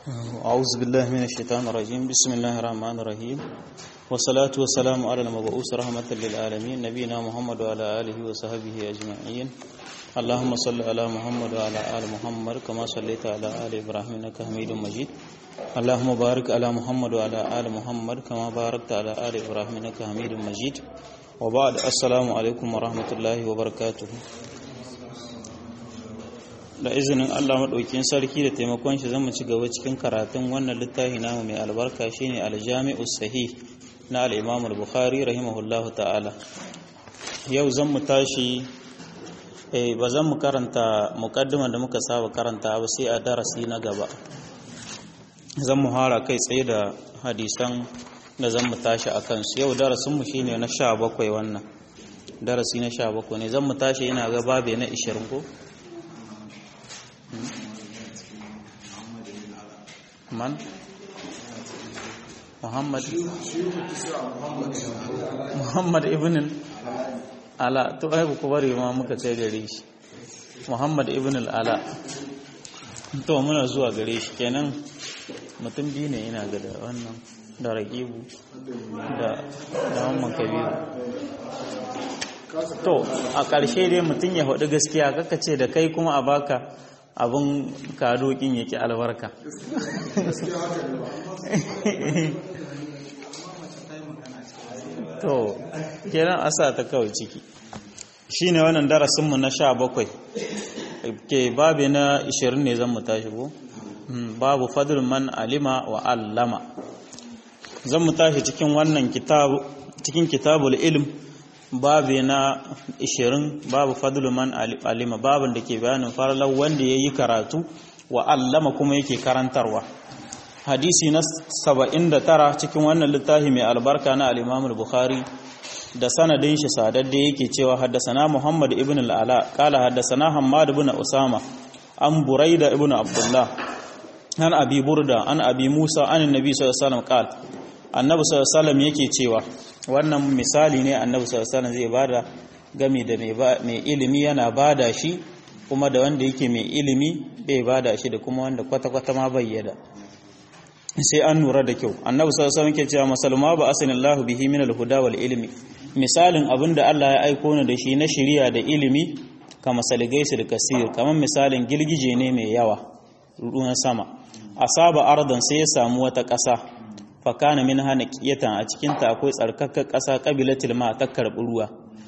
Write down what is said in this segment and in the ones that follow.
أعوذ بالله من الشيطان الرجيم بسم الله الرحمن الرحيم والصلاة والسلام على المبعوث رحمة للعالمين نبينا محمد وعلى آله وصحبه أجمعين اللهم صل على محمد وعلى آل محمد كما صليت على آل إبراهيم إنك حميد مجيد اللهم بارك على محمد وعلى آل محمد كما باركت على آل إبراهيم إنك حميد مجيد وبعد السلام عليكم ورحمة الله وبركاته da izinin Allah maɗaukin sarki da taimakon shi zama ci gaba cikin karatun wannan littafi namu mai albarka shine aljami'u sahih na al-Imam al-Bukhari rahimahullahu ta'ala yau zan mu tashi eh ba zan mu karanta muqaddimar da muka saba karanta ba sai a darasi na gaba zan mu fara kai tsaye da hadisan da zan mu tashi akan su yau darasin mu shine na 17 wannan darasi na 17 ne zan mu tashi ina ga babe na 20 ko من محمد محمد ابن ala to ai ku bari ma muka kai gare shi Muhammad ibn al-Ala to muna zuwa gare shi kenan mutum biyu ne ina ga da wannan da raqibu da da Muhammad Kabiru to a ƙarshe dai mutum ya faɗi gaskiya kaka ce da kai kuma a baka abin kadokin yake albarka to kenan asa ta kawai ciki shine wannan darasinmu na sha bakwai ke babi na 20 ne zan mu tashi ko babu fadl man alima wa allama zan mu tashi cikin wannan kitabu cikin kitabul ilm babi na 20 babu fadlu man alima babin da ke bayanin farlar wanda ya yi karatu wa allama kuma yake karantarwa hadisi na 79 cikin wannan littafi mai albarka na al bukhari da sanadin shi sadadde yake cewa haddasana muhammad ibn al-ala qala haddasana hammad ibn usama an buraida ibn abdullah an abi burda an abi musa an annabi sallallahu alaihi wasallam qala annabi sallallahu alaihi wasallam yake cewa wannan misali ne annabi sallallahu alaihi zai bada game da mai ilimi yana bada shi kuma da wanda yake mai ilimi bai bada shi da kuma wanda kwata-kwata ma bayyada sai an nura da kyau annabi sallallahu alaihi yake cewa masalma ba asanillahu bihi min alhuda wal ilmi misalin abinda Allah ya aiko ni da shi na shiriya da ilimi kama saligaisu da kasir kamar misalin girgije ne mai yawa ruwan sama asaba ardan sai ya samu wata ƙasa fakana min hana kiyatan a cikinta akwai tsarkakkar ƙasa ƙabilatul ma ta karɓi ruwa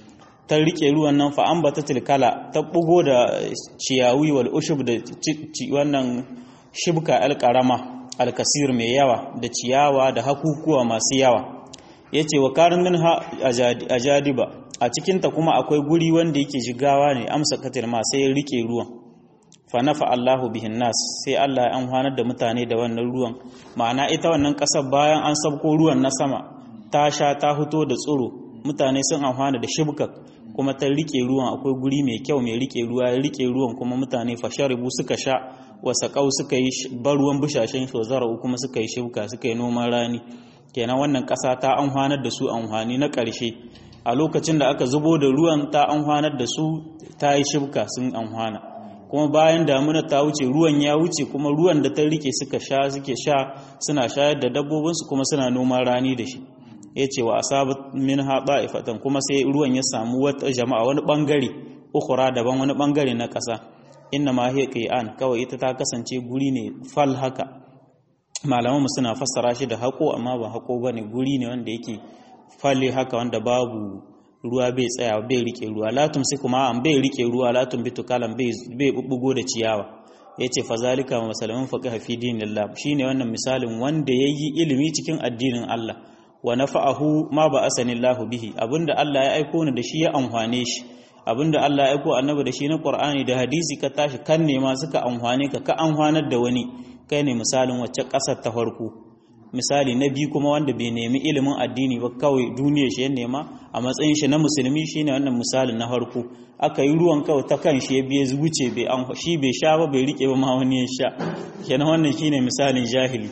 ta rike ruwan nan fa ambata tilkala ta bugo da ciyawi wal ushub da wannan shibka alƙarama alkasir mai yawa da ciyawa da hakukuwa masu yawa yace wa karin min ha ajadiba a cikinta kuma akwai guri wanda yake jigawa ne amsa katil ma sai ya rike ruwan fanafa Allahu bihin nas sai Allah ya amfanar da mutane da wannan ruwan ma'ana ita wannan ƙasar bayan an sabko ruwan na sama ta sha ta fito da tsiro mutane sun amfana da shibkak kuma ta rike ruwan akwai guri mai kyau mai rike ruwa ya rike ruwan kuma mutane fasharibu suka sha wasaqau suka yi bar ruwan bushashen shozarau kuma suka yi shibka suka yi noman rani kenan wannan ƙasa ta amfanar da su amfani na ƙarshe a lokacin da aka zubo da ruwan ta amfanar da su ta yi shibka sun amfana kuma bayan damuna ta wuce ruwan ya wuce kuma ruwan da ta rike suka sha suke sha suna shayar da dabbobinsu kuma suna noman rani da shi ya ce wa asabat min haɓa ifatan kuma sai ruwan ya samu wata jama'a wani ɓangare ukura daban wani ɓangare na ƙasa inna ma hiya an kawai ita ta kasance guri ne fal haka malaman mu suna fassara shi da haƙo amma ba haƙo bane guri ne wanda yake falle haka wanda babu ruwa bai tsaya bai rike ruwa latum sai kuma an bai rike ruwa latum bitu kalam bai bai bubbugo da ciyawa yace fa zalika masalan faqih fi dinillah shine wannan misalin wanda yayi ilimi cikin addinin Allah wa nafa'ahu ma ba asanillahu bihi abinda Allah ya aiko ni da shi ya amfane shi abinda Allah ya aiko annabi da shi na Qur'ani da hadisi ka tashi kan ne ma suka amfane ka ka amfanar da wani kai ne misalin wacce kasar ta farko misali na biyu kuma wanda bai nemi ilimin addini ba kawai duniya shi ya nema a matsayin shi na musulmi shine wannan misalin na harko aka yi ruwan kawai ta kan shi ya biye wuce bai an shi bai sha ba bai rike ba ma wani ya sha kenan wannan shine misalin jahili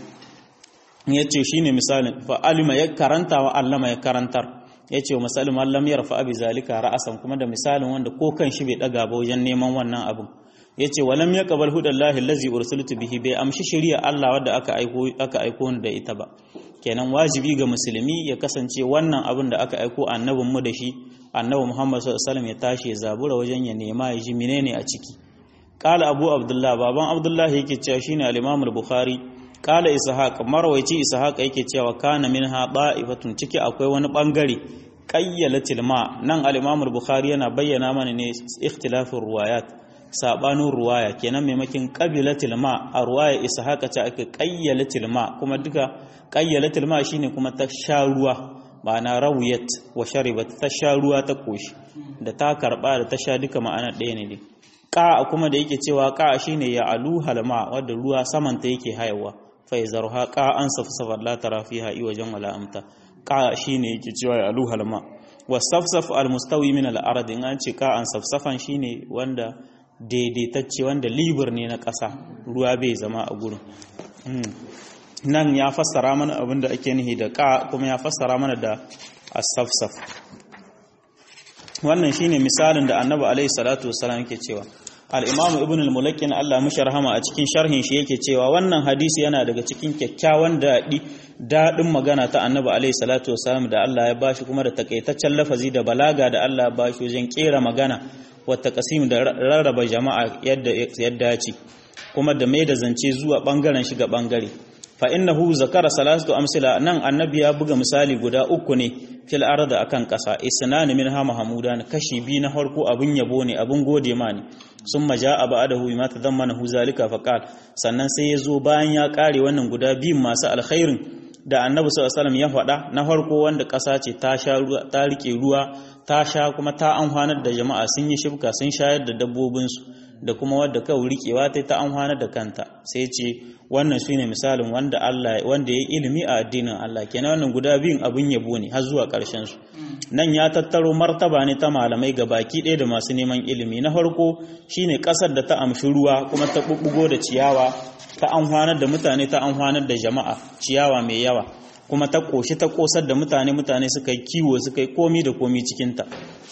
yace shine misalin fa alima ya karanta wa allama ya karantar yace wa misalin mallam ya rafa abi zalika ra'asan kuma da misalin wanda ko kan shi bai daga ba wajen neman wannan abin yace walam yaqbal hudallahi allazi ursiltu bihi bai amshi shari'a Allah wadda aka aiko aka aiko da ita ba kenan wajibi ga musulmi ya kasance wannan abin da aka aiko annabin mu da shi annabi Muhammad sallallahu alaihi wasallam ya tashi ya zabura wajen ya nema ya ji menene a ciki qala abu abdullah baban abdullah yake cewa shine al-imam al-bukhari qala ishaq marwayi ishaq yake cewa kana minha da'ifatun ciki akwai wani bangare qayyalatil ma nan al-imam al-bukhari yana bayyana mana ne ikhtilafin ruwayat sabanin ruwaya kenan maimakin qabilatil ma a ruwaya ishaqa ta aka qayyalatil ma kuma duka qayyalatil ma shine kuma ta sha ruwa ma'ana rawiyat wa sharibat ta sha ruwa ta koshi da ta karba da ta sha duka ma'ana ɗaya ne ka kuma da yake cewa ka shine ya alu halma wadda ruwa saman ta yake hayawa fa yazarha ka an safsafar la tara fiha iwajan wala amta ka shine yake cewa ya alu halma wa safsaf al mustawi min al ard in an ce ka an safsafan shine wanda daidaitacce wanda libur ne na ƙasa ruwa bai zama a gurin nan ya fassara mana abin da ake nihi da ka kuma ya fassara mana da asafsaf wannan shine misalin da annabi alaihi salatu wasalam yake cewa al-imamu ibn al-mulakkin Allah mishi rahama a cikin sharhin shi yake cewa wannan hadisi yana daga cikin kyakkyawan daɗi daɗin magana ta annabi alaihi salatu wasalam da Allah ya bashi kuma da takaitaccen lafazi da balaga da Allah ya bashi wajen kera magana wata kasim da rarraba jama'a yadda yadda ya ce kuma da mai da zance zuwa bangaren shiga bangare fa innahu zakara salatu amsila nan annabi ya buga misali guda uku ne fil arda akan kasa isnan min ha mahmudan kashi bi na farko abun yabo ne abun gode ma ne summa jaa ba'dahu bima tadammanahu zalika faqal sannan sai ya zo bayan ya kare wannan guda biyun masu alkhairin da annabi sallallahu alaihi wasallam ya faɗa na farko wanda kasa ce ta sha ruwa ta rike ruwa ta sha kuma ta amfanar da jama'a sun yi shibka sun shayar da dabbobinsu da kuma wadda kawai rikewa ta ta amfanar da kanta sai ce wannan su ne misalin wanda Allah wanda ya yi ilimi a addinin Allah kenan wannan guda biyun abin yabo ne har zuwa ƙarshen su nan ya tattaro martaba ne ta malamai ga baki ɗaya da masu neman ilimi na farko shine ƙasar da ta amshi ruwa kuma ta bubbugo da ciyawa ta amfanar da mutane ta amfanar da jama'a ciyawa mai yawa kuma ta ƙoshi ta ƙosar da mutane mutane suka yi kiwo suka yi komi da komi cikinta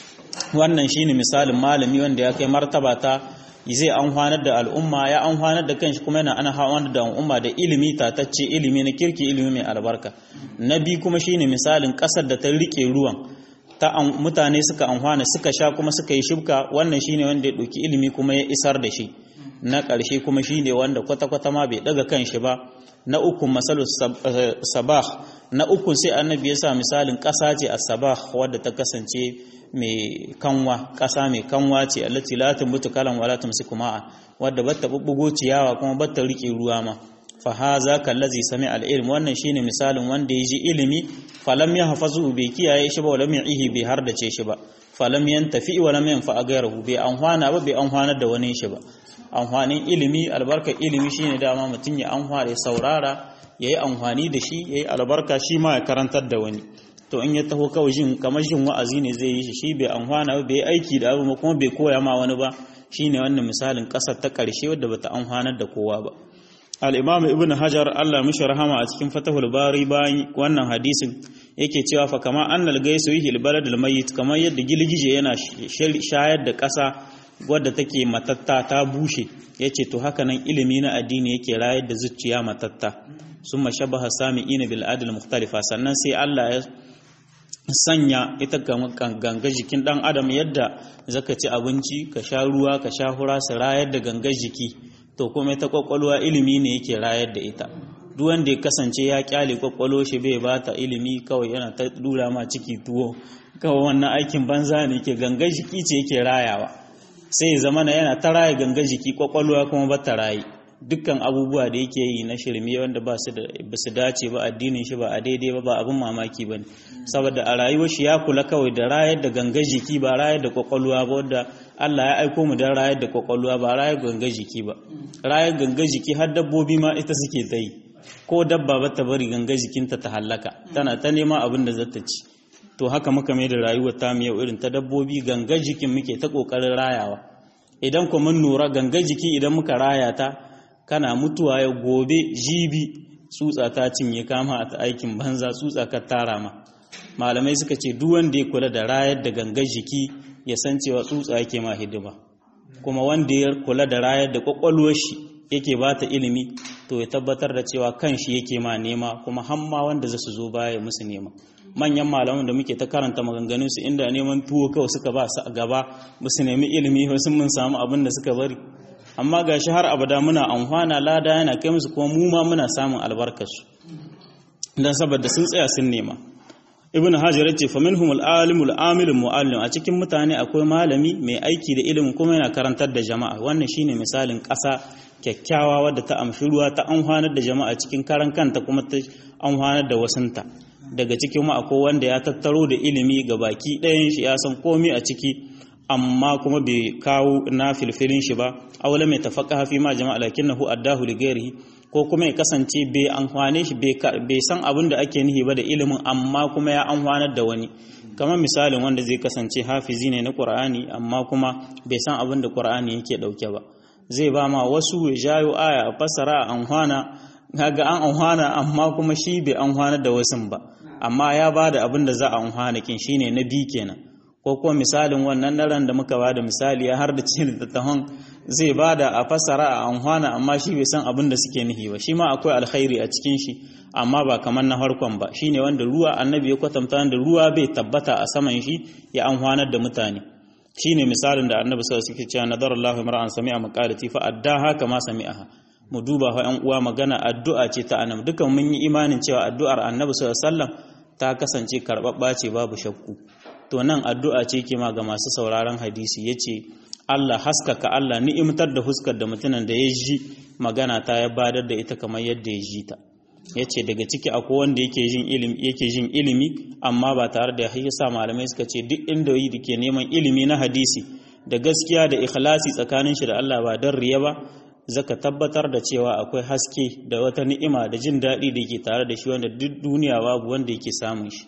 wannan shine misalin malami wanda ya kai martaba ta zai amfanar da al'umma ya amfanar da kanshi kuma yana ana amfanar da al'umma da ilimi tatacce ilimi na kirki ilimi mai albarka na biyu kuma shine misalin ƙasar da ta rike ruwan ta mutane suka amfana suka sha kuma suka yi shibka wannan shine wanda ya ɗauki ilimi kuma ya isar da shi na ƙarshe kuma shine wanda kwata-kwata ma bai ɗaga kanshi ba na uku masalu sabah na uku sai annabi ya sa misalin ƙasa ce a sabah wadda ta kasance mai kanwa ƙasa mai kanwa ce allati la tambutu kalan wala tumsiku ma'a wadda batta bubbugo ciyawa kuma batta rike ruwa ma fa haza kallazi sami al-ilm wannan shine misalin wanda ya ji ilimi falam yahfazu bai kiyaye shi ba wala ihi bai hardace shi ba falam yantafi wa lam yanfa ghayruhu bai anhwana ba bai anhwanar da wani shi ba amfanin ilimi albarkar ilimi shine dama mutum ya amfana ya saurara yayi amfani da shi yayi albarka shi ma ya karantar da wani to in ya taho kawai jin kamar jin wa'azi ne zai yi shi shi bai amfana ba bai aiki da abu kuma bai koya ma wani ba shine wannan misalin kasar ta karshe wadda bata amfanar da kowa ba al-imam ibn hajar Allah mishi rahama a cikin fatahul bari bayan wannan hadisin yake cewa fa kama annal gaisu yihi al-balad al-mayyit kamar yadda gilgije yana shayar da kasa wadda take matatta ta bushe yace to haka nan ilimi na addini yake rayar da zuciya matatta summa shabaha sami'ina bil adl mukhtalifa sannan sai Allah ya sanya ita ganga jikin dan adam yadda zaka ci abinci ka sha ruwa ka sha hura su rayar da gangar jiki to kuma ita kwakwalwa ilimi ne yake rayar da ita duk wanda ya kasance ya kyale kwakwalo shi bai bata ilimi kawai yana ta dura ma ciki tuwo kawai wannan aikin banza ne ke gangar jiki ce yake rayawa sai zamana yana ta raya gangar jiki kwakwalwa kuma ba ta raye dukkan abubuwa da yake yi na shirme wanda ba su da ba su dace ba addinin shi ba a daidai ba ba abin mamaki bane saboda a rayuwar shi ya kula kawai da rayar da gangar jiki ba rayar da kwakwalwa ba wanda Allah ya aiko mu don rayar da kwakwalwa ba rayar gangar jiki ba rayar gangar jiki har dabbobi ma ita suke ta yi ko dabba ba ta bari gangar jikinta ta hallaka tana ta nema abin da zata ci to haka muka mai da rayuwar ta mu yau irin ta dabbobi gangar jikin muke ta kokarin rayawa idan ku mun nura gangar jiki idan muka raya ta kana mutuwa ya gobe jibi tsutsa ta cinye kama a aikin banza tsutsa ka tara ma malamai suka ce duk wanda ya kula da rayar da gangar jiki ya san cewa tsutsa yake ma hidima kuma wanda ya kula da rayar da kwakwalwar shi yake ba ta ilimi to ya tabbatar da cewa kan shi yake ma nema kuma hamma wanda za su zo baya musu nema manyan malaman da muke ta karanta maganganun su inda neman tuwo kawai suka ba su a gaba ba su nemi ilimi ba sun mun samu abin da suka bari amma gashi har abada muna amfana lada yana kai musu kuma mu ma muna samun albarkarsu dan saboda sun tsaya sun nema ibn hajar yace fa minhum al-alimul amilul muallim a cikin mutane akwai malami mai aiki da ilimin kuma yana karantar da jama'a wannan shine misalin ƙasa kyakkyawa wadda ta amshi ruwa ta amfanar da jama'a cikin karan kanta kuma ta amfanar da wasunta daga cikin mu akwai wanda ya tattaro da ilimi ga baki ɗayan shi ya san komai a ciki amma kuma bai kawo na filfilin shi ba aula mai tafaqaha fi ma jama'a lakinnahu addahu li ghairihi ko kuma ya kasance bai amfane shi bai san abin da ake nihi ba da ilimin amma kuma ya amfanar da wani kamar misalin wanda zai kasance hafizi ne na Qur'ani amma kuma bai san abin da Qur'ani yake dauke ba zai ba ma wasu ya jayo aya a fassara a amfana kaga an amfana amma kuma shi bai amfana da wasun ba amma ya ba da abin da za a amfana kin shine na bi kenan ko kuma misalin wannan daren da muka bada misali ya har da cikin littattafan zai bada a fassara a amfana amma shi bai san abin da suke nihi ba shi ma akwai alkhairi a cikin shi amma ba kamar na harkon ba shine wanda ruwa annabi ya kwatanta da ruwa bai tabbata a saman shi ya amfanar da mutane shine misalin da annabi sallallahu alaihi wasallam cewa nadarallahu mar'an sami'a maqalati fa addaha kama sami'aha mu duba fa ƴan uwa magana addu'a ce ta annabi dukan mun yi imanin cewa addu'ar annabi sallallahu alaihi wasallam ta kasance karbabba ce babu shakku to nan addu'a ce ke ma ga masu sauraron hadisi ya ce Allah haskaka Allah ni'imtar da huskar da mutumin da ya ji magana ta ya badar da ita kamar yadda ya ji ta ya ce daga ciki akwai wanda yake jin ilimi yake jin ilimi amma ba tare da ya sa malamai suka ce duk inda yi ke neman ilimi na hadisi da gaskiya da ikhlasi tsakanin shi da Allah ba don riya ba zaka tabbatar da cewa akwai haske da wata ni'ima da jin daɗi da ke tare da shi wanda duk duniya babu wanda yake samun shi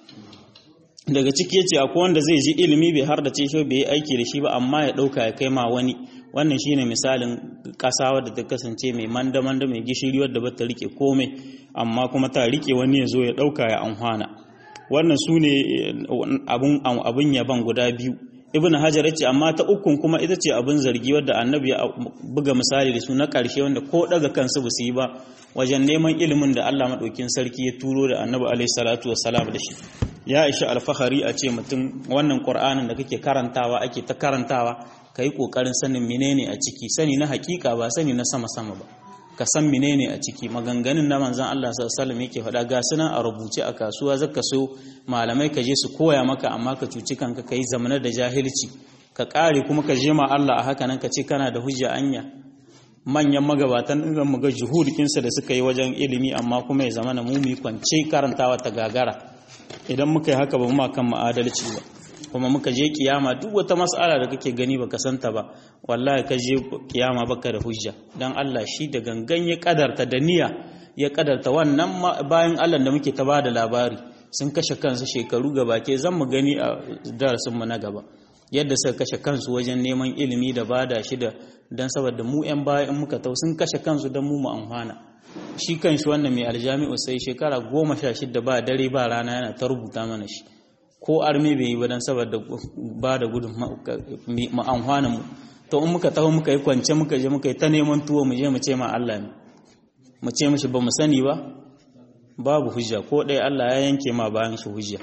daga ciki yace akwai wanda zai ji ilimi bai har da ce shi bai yi aiki da shi ba amma ya dauka ya kai ma wani wannan shine misalin kasa wadda ta kasance mai manda manda mai gishiri wadda ba ta rike komai amma kuma ta rike wani ya zo ya dauka ya amfana wannan su ne abun abun yaban guda biyu ibn hajar yace amma ta ukun kuma ita ce abun zargi wadda annabi ya buga misali da su na karshe wanda ko daga kansu ba su yi ba wajen neman ilimin da Allah madaukin sarki ya turo da annabi alaihi salatu wassalam da shi ya ishi alfahari a ce mutum wannan ƙur'anin da kake karantawa ake ta karantawa ka yi ƙoƙarin sanin menene a ciki sani na hakika ba sani na sama-sama ba ka san menene a ciki maganganun na manzan Allah sallallahu yake faɗa ga sunan a rubuce a kasuwa zaka so malamai ka je su koya maka amma ka cuci kanka ka yi zamanar da jahilci ka ƙare kuma ka je ma Allah a haka nan ka ce kana da hujja anya manyan magabatan ɗin mu ga juhudikinsa da suka yi wajen ilimi amma kuma ya zama na mumi kwance karantawa ta gagara idan muka yi haka ba mu kan ma'adalci ba kuma muka je kiyama duk wata mas'ala da kake gani baka santa ba wallahi ka je kiyama baka da hujja dan Allah shi da gangan ya kadarta da niyya ya kadarta wannan bayan Allah da muke ta bada labari sun kashe kansu shekaru gabake zan mu gani a darasin mu na gaba yadda suka kashe kansu wajen neman ilimi da bada shi da dan saboda mu yan baya in muka tau sun kashe kansu dan mu mu amfana shi kan shi wannan mai aljami'u sai shekara goma sha shida ba dare ba rana yana ta rubuta mana shi ko arme bai yi ba don saboda ba da gudun ma'amfana mu to in muka taho muka yi kwance muka je muka yi ta neman tuwo mu je mu ce ma Allah ne mu ce mishi ba mu sani ba babu hujja ko ɗaya Allah ya yanke ma bayan shi hujja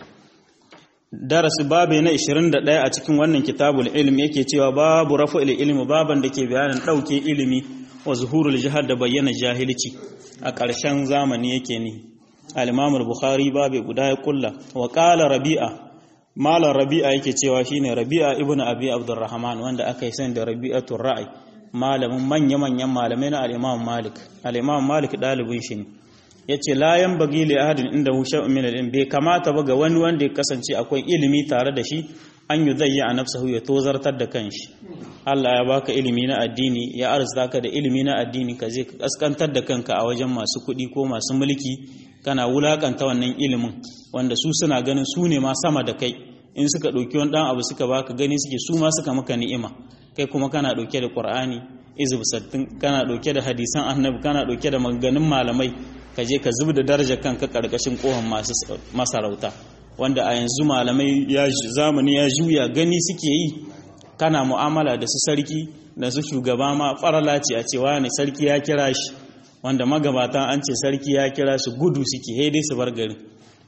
darasi babu na 21 a cikin wannan kitabul ilm yake cewa babu rafa'il ilmi baban da ke bayanin ɗauke ilimi wa zuhurul jihar da bayyana jahilci a ƙarshen zamani yake ni al-imam al-bukhari babu guda ya kulla wa qala rabi'a malam rabi'a yake cewa shine rabi'a ibnu abi abdurrahman wanda aka yi sani da rabi'atul ra'i malamin manya manyan malamai na al-imam malik al-imam malik dalibin shi ne yace la yanbaghi li ahadin inda hu shay'un min al bai kamata ba ga wani wanda ya kasance akwai ilimi tare da shi an yi zai a nafsahu ya tozartar da kanshi Allah ya baka ilimi na addini ya arzuta ka da ilimi na addini ka je ka kaskantar da kanka a wajen masu kuɗi ko masu mulki kana wulakanta wannan ilimin wanda su suna ganin su ne ma sama da kai in suka ɗauki wani ɗan abu suka baka gani suke su ma suka maka ni'ima kai kuma kana ɗauke da ƙur'ani izib sattin kana ɗauke da hadisan annabi kana ɗauke da maganganun malamai ka je ka zub da darajar kanka ƙarƙashin ƙohon masu masarauta wanda a yanzu malamai ya zamani ya juya gani suke yi kana mu'amala da su sarki da su shugaba ma farala ce a cewa ne sarki ya kira shi wanda magabatan an ce sarki ya kira su gudu suke dai su bar gari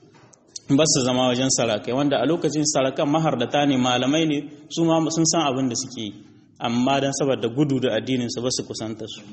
ba su zama wajen sarakai wanda a lokacin sarakan mahardata ne malamai ne su ma sun san abin da suke yi amma don saboda gudu da addinin su ba su kusanta su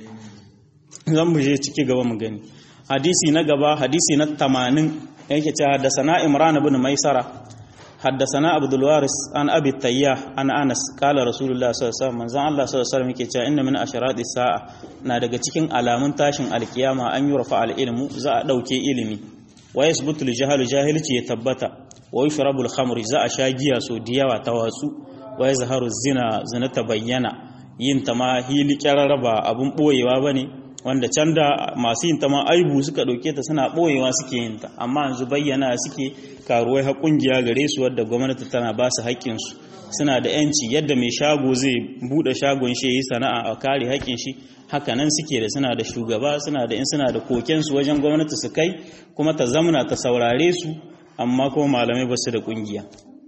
zan mu je ciki gaba mu gani hadisi na gaba hadisi na 80 yake cewa da sana imran ibn maisara حدثنا عبد الوارث عن ابي التياح عن انس قال رسول الله صلى الله عليه وسلم manzon Allah sallallahu alaihi wasallam yake cewa inna min asharati sa'a na daga cikin alamun tashin alkiyama an yi rafa al-ilmu za a dauke ilimi wa yasbutu al-jahlu jahilci ya tabbata wa yushrabu al-khamr za a sha giya so diyawa ta wasu wa yazharu zina zina ta bayyana yin ta ma hili kyararraba abun boyewa bane wanda can da masu yin ta ma aibu suka ɗauke ta suna ɓoyewa suke yin ta amma yanzu bayyana suke karuwai ha ƙungiya gare su wadda gwamnati tana ba su haƙƙinsu suna da yanci yadda mai shago zai buɗe shagon shi yi sana'a a kare haƙƙin shi haka nan suke da suna da shugaba suna da in suna da kokensu wajen gwamnati su kai kuma ta zamana ta saurare su amma kuma malamai ba su da ƙungiya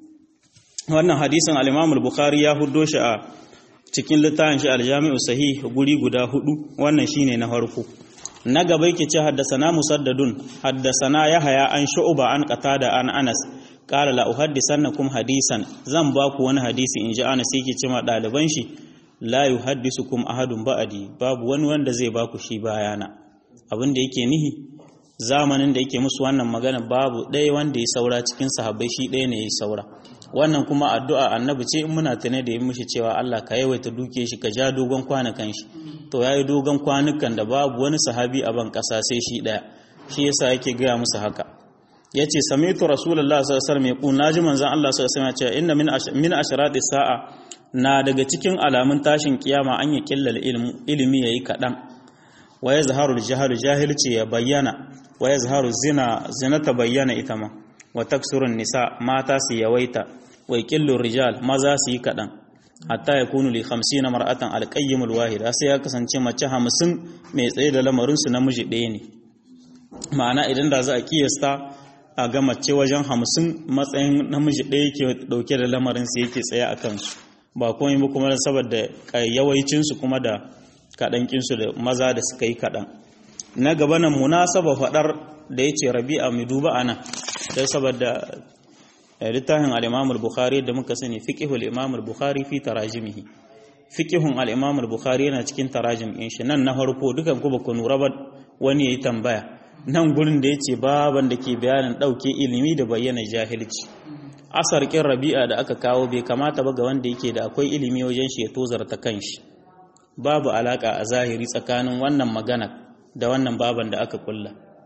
wannan hadisin al-imam bukhari ya huddo shi a cikin littafin shi aljami'u sahih guri guda hudu wannan shine na farko na gaba yake ce haddasana musaddadun haddasana yahaya an shu'ba an qatada an anas qala la uhaddisannakum hadisan zan ba ku wani hadisi in ji anas yake ce ma daliban shi la yuhaddisukum ahadun ba'di babu wani wanda zai ba ku shi bayana abin da yake nihi zamanin da yake musu wannan magana babu ɗaya wanda ya saura cikin sahabbai shi ɗaya ne ya saura wannan kuma addu'a annabi ce in muna tune da yin mishi cewa Allah ka yawaita duke shi ka ja dogon kwanukan shi to yayi dogon kwanukan da babu wani sahabi a ban kasa sai shi daya shi yasa yake gaya musu haka yace sami'tu rasulullah sallallahu alaihi wasallam yaqul naji manzon Allah sallallahu alaihi wasallam ya ce inna min min asharati sa'a na daga cikin alamun tashin kiyama an yi killal ilmu ilimi yayi kadan wa yazharu al jahilci ya bayyana wa yazharu zina zina ta bayyana ita ma wa taksurun nisa mata su yawaita wa ƙillun rijal maza su yi kaɗan hatta ya kunu li hamsin na mar'atan alƙayyimul wahida sai ya kasance mace hamsin mai tsaye da lamarinsu namiji ɗaya ne ma'ana idan da za a kiyasta a ga mace wajen hamsin matsayin namiji ɗaya ke ɗauke da lamarinsu yake tsaye a kansu ba komai ba kuma saboda yawancinsu kuma da kaɗankinsu da maza da suka yi kaɗan na gaba nan munasaba faɗar da ya ce rabi'a mai duba a nan don saboda littafin al-Imam al-Bukhari da muka sani fiqhu al-Imam al-Bukhari fi tarajimihi fiqhun al-Imam al-Bukhari yana cikin tarajim din shi nan na farko dukan ku ba ku nura ba wani yayi tambaya nan gurin da yace baban da ke bayanin dauke ilimi da bayyana jahilci asar kin Rabi'a da aka kawo bai kamata ba ga wanda yake da akwai ilimi wajen shi ya tozarta kanshi babu alaka a zahiri tsakanin wannan magana da wannan baban da aka kulla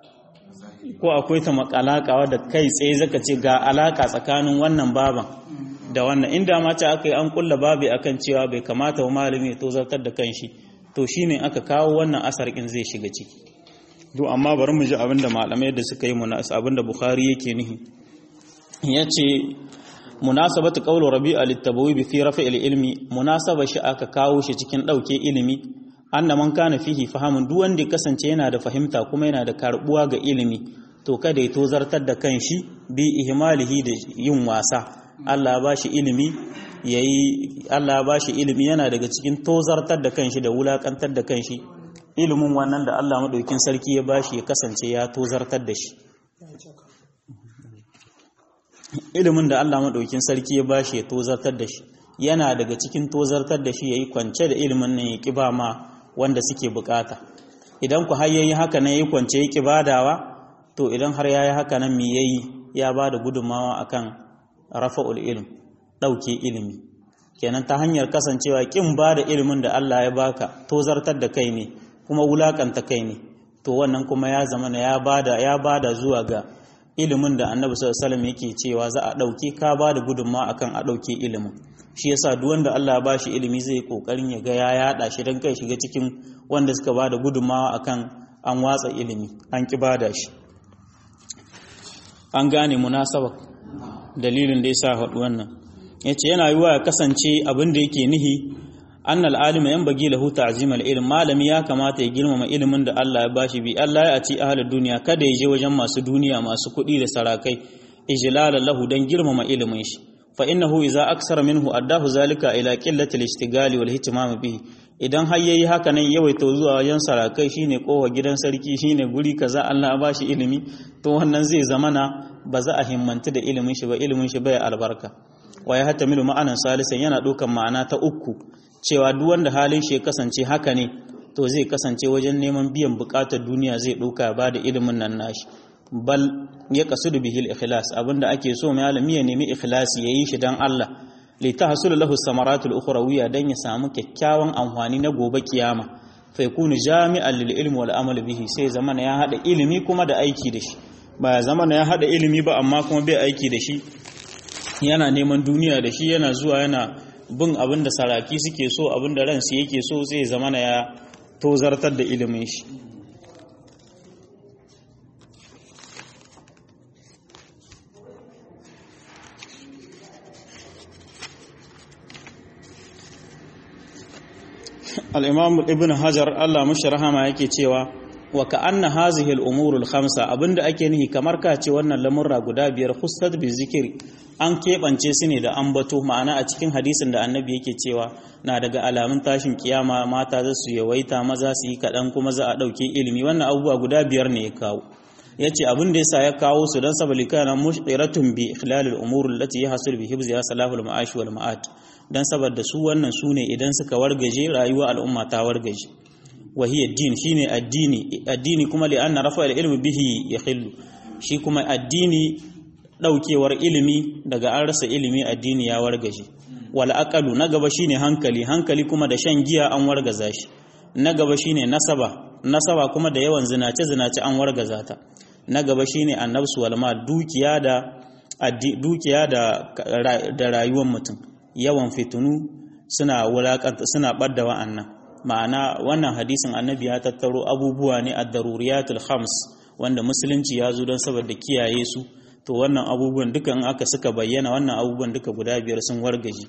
ko akwai ta makalaka wadda kai tsaye zaka ce ga alaka tsakanin wannan baban da wannan inda ma ta aka yi an kulla babi akan cewa bai kamata wa malami ya tozartar da kanshi to shine aka kawo wannan asar kin zai shiga ciki to amma bari mu ji abinda malamai da suka yi munas abinda bukhari yake nihi yace munasabatu qawlu rabi'a litabawi bi fi raf'il ilmi munasaba shi aka kawo shi cikin dauke ilimi anna man kana fihi fahamun duk wanda ya kasance yana da fahimta kuma yana da karbuwa ga ilimi to kada ya tozartar da kanshi bi ihmalihi da yin wasa Allah ya bashi ilimi yayi Allah ya bashi ilimi yana daga cikin tozartar da kanshi da wulakantar da kanshi ilimin wannan da Allah madaukin sarki ya bashi ya kasance ya tozartar da shi ilimin da Allah madaukin sarki ya bashi ya tozartar da shi yana daga cikin tozartar da shi yayi kwance da ilimin nan ya kiba ma wanda suke bukata idan ku har yayi haka nan yayi kwance yake badawa to idan har yayi haka nan me yayi ya bada gudunmawa akan rafa'ul ilm dauke ilimi kenan ta hanyar kasancewa kin bada ilimin da Allah ya baka to zartar da kai ne kuma wulakanta kai ne to wannan kuma ya zama ya bada ya bada zuwa ga ilimin da Annabi sallallahu alaihi wasallam yake cewa za a dauke ka bada gudunmawa akan a dauke ilimin shi yasa duk wanda Allah ya bashi ilimi zai kokarin ya ga ya yada shi dan kai shiga cikin wanda suka bada gudunmawa akan an watsa ilimi an ki bada shi an gane munasaba dalilin da yasa haɗu wannan yace yana yiwa ya kasance abin da yake nihi annal alima yanbaghi lahu ta'zimal ilm malami ya kamata ya girmama ilimin da Allah ya bashi bi Allah ya ci ahlud duniya kada ya je wajen masu duniya masu kuɗi da sarakai ijlala lahu dan girmama ilimin shi fa innahu idza aksara minhu addahu zalika ila qillati al-ishtigali wal ihtimam bihi idan har yayi haka nan yawaita zuwa wajen sarakai shine kowa gidan sarki shine guri kaza Allah ya bashi ilimi to wannan zai zamana ba za a himmanta da ilimin shi ba ilimin shi bai albarka wa ya hatamilu ma'anan salisan yana ɗaukan ma'ana ta uku cewa duk wanda halin shi ya kasance haka ne to zai kasance wajen neman biyan bukatar duniya zai ɗauka ba da ilimin nan nashi bal ya kasudu bihil ikhlas abinda ake so malami ya nemi ikhlasi yayi shi dan Allah li tahsul lahu samaratul ukhrawiyya dan ya samu kyakkyawan amfani na gobe kiyama fa yakunu jami'an lil ilmi wal amal bihi sai zamana ya hada ilimi kuma da aiki da shi ba zamana ya hada ilimi ba amma kuma bai aiki da shi yana neman duniya da shi yana zuwa yana bin abin da saraki suke so abin da ransu yake so sai zamana ya tozartar da ilimin shi al'imam ibn hajar Allah mashi rahama yake cewa wa ka'anna hazihi al'umurul khamsa abinda ake nihi kamar ka ce wannan lamurra guda biyar hustat bi zikiri an keɓance su ne da ambato ma'ana a cikin hadisin da annabi yake cewa na daga alamun tashin kiyama mata za su yawaita maza su yi kaɗan kuma za a ɗauke ilimi wannan abubuwa guda biyar ne ya kawo ya ce abin da yasa ya kawo su don sabali kana mushqiratun bi ikhlalil umur allati yahsul bi hibziha salahul ma'ash wal ma'at dan saboda su wannan su ne idan suka wargaje rayuwa al'umma ta wargaje wa hiya din shine addini addini kuma li anna rafa ilmi bihi yakhillu shi kuma addini daukewar ilimi daga an rasa ilimi addini ya wargaje wal aqalu na gaba shine hankali hankali kuma da shan giya an wargaza shi na gaba shine nasaba nasaba kuma da yawan zinace zinace an wargaza ta na gaba shine annabsu wal mal dukiya da dukiya da da rayuwar mutum yawan fitunu suna wulakanta suna badda wa'annan ma'ana wannan hadisin annabi ya tattaro abubuwa ne ad-daruriyatul khams wanda musulunci ya zo don saboda kiyaye su to wannan abubuwan duka in aka suka bayyana wannan abubuwan duka guda biyar sun wargaje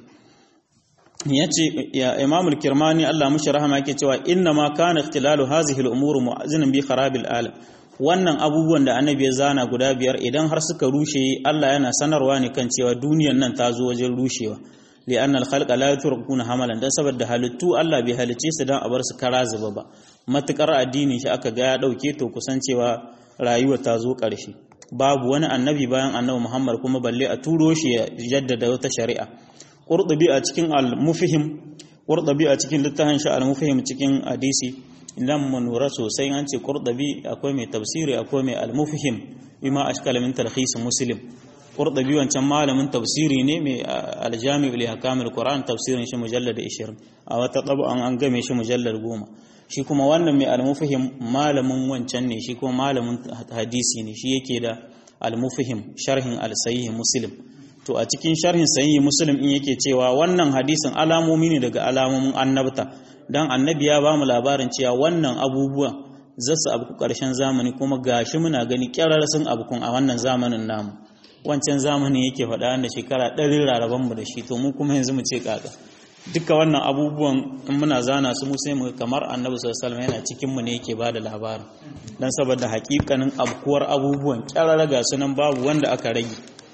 yace ya imamul kirmani Allah mushi rahama yake cewa inna ma kana ikhtilalu hazihi al-umur mu'azzinan bi kharabil alam wannan abubuwan da annabi ya zana guda biyar idan har suka rushe Allah yana sanarwa ne kan cewa duniyar nan ta zo wajen rushewa li'annal khalqa la yutrakuna hamalan dan saboda halittu Allah bai halice su dan a bar su kara zuba ba matukar addini shi aka ga ya dauke to kusan cewa rayuwa ta zo karshe babu wani annabi bayan annabi Muhammad kuma balle a turo shi ya jaddada wata shari'a qurtubi a cikin al-mufhim qurtubi a cikin littafin shi al-mufhim cikin hadisi idan mun lura sosai an ce qurtubi akwai mai tafsiri akwai mai al-mufhim bima ashkala min talkhis muslim qurtubi wancan malamin tafsiri ne mai aljami li hakamil qur'an tafsirin shi mujallad 20 a wata tab'an an game shi mujallad 10 shi kuma wannan mai almufahim malamin wancan ne shi kuma malamin hadisi ne shi yake da almufahim sharhin al-sahih muslim to a cikin sharhin sahih muslim in yake cewa wannan hadisin alamomi ne daga alamomin annabta dan annabi ya ba mu labarin cewa wannan abubuwan zasu abu karshen zamani kuma gashi muna gani kyarar sun abukun a wannan zamanin namu wancan zamani yake faɗa da shekara ɗari raraban mu da shi to mu kuma yanzu mu ce kaka duka wannan abubuwan in muna zana su mu sai mu kamar annabi sallallahu alaihi yana cikin mu ne yake bada labarin dan saboda hakikanin abkuwar abubuwan kyarara ga sunan babu wanda aka rage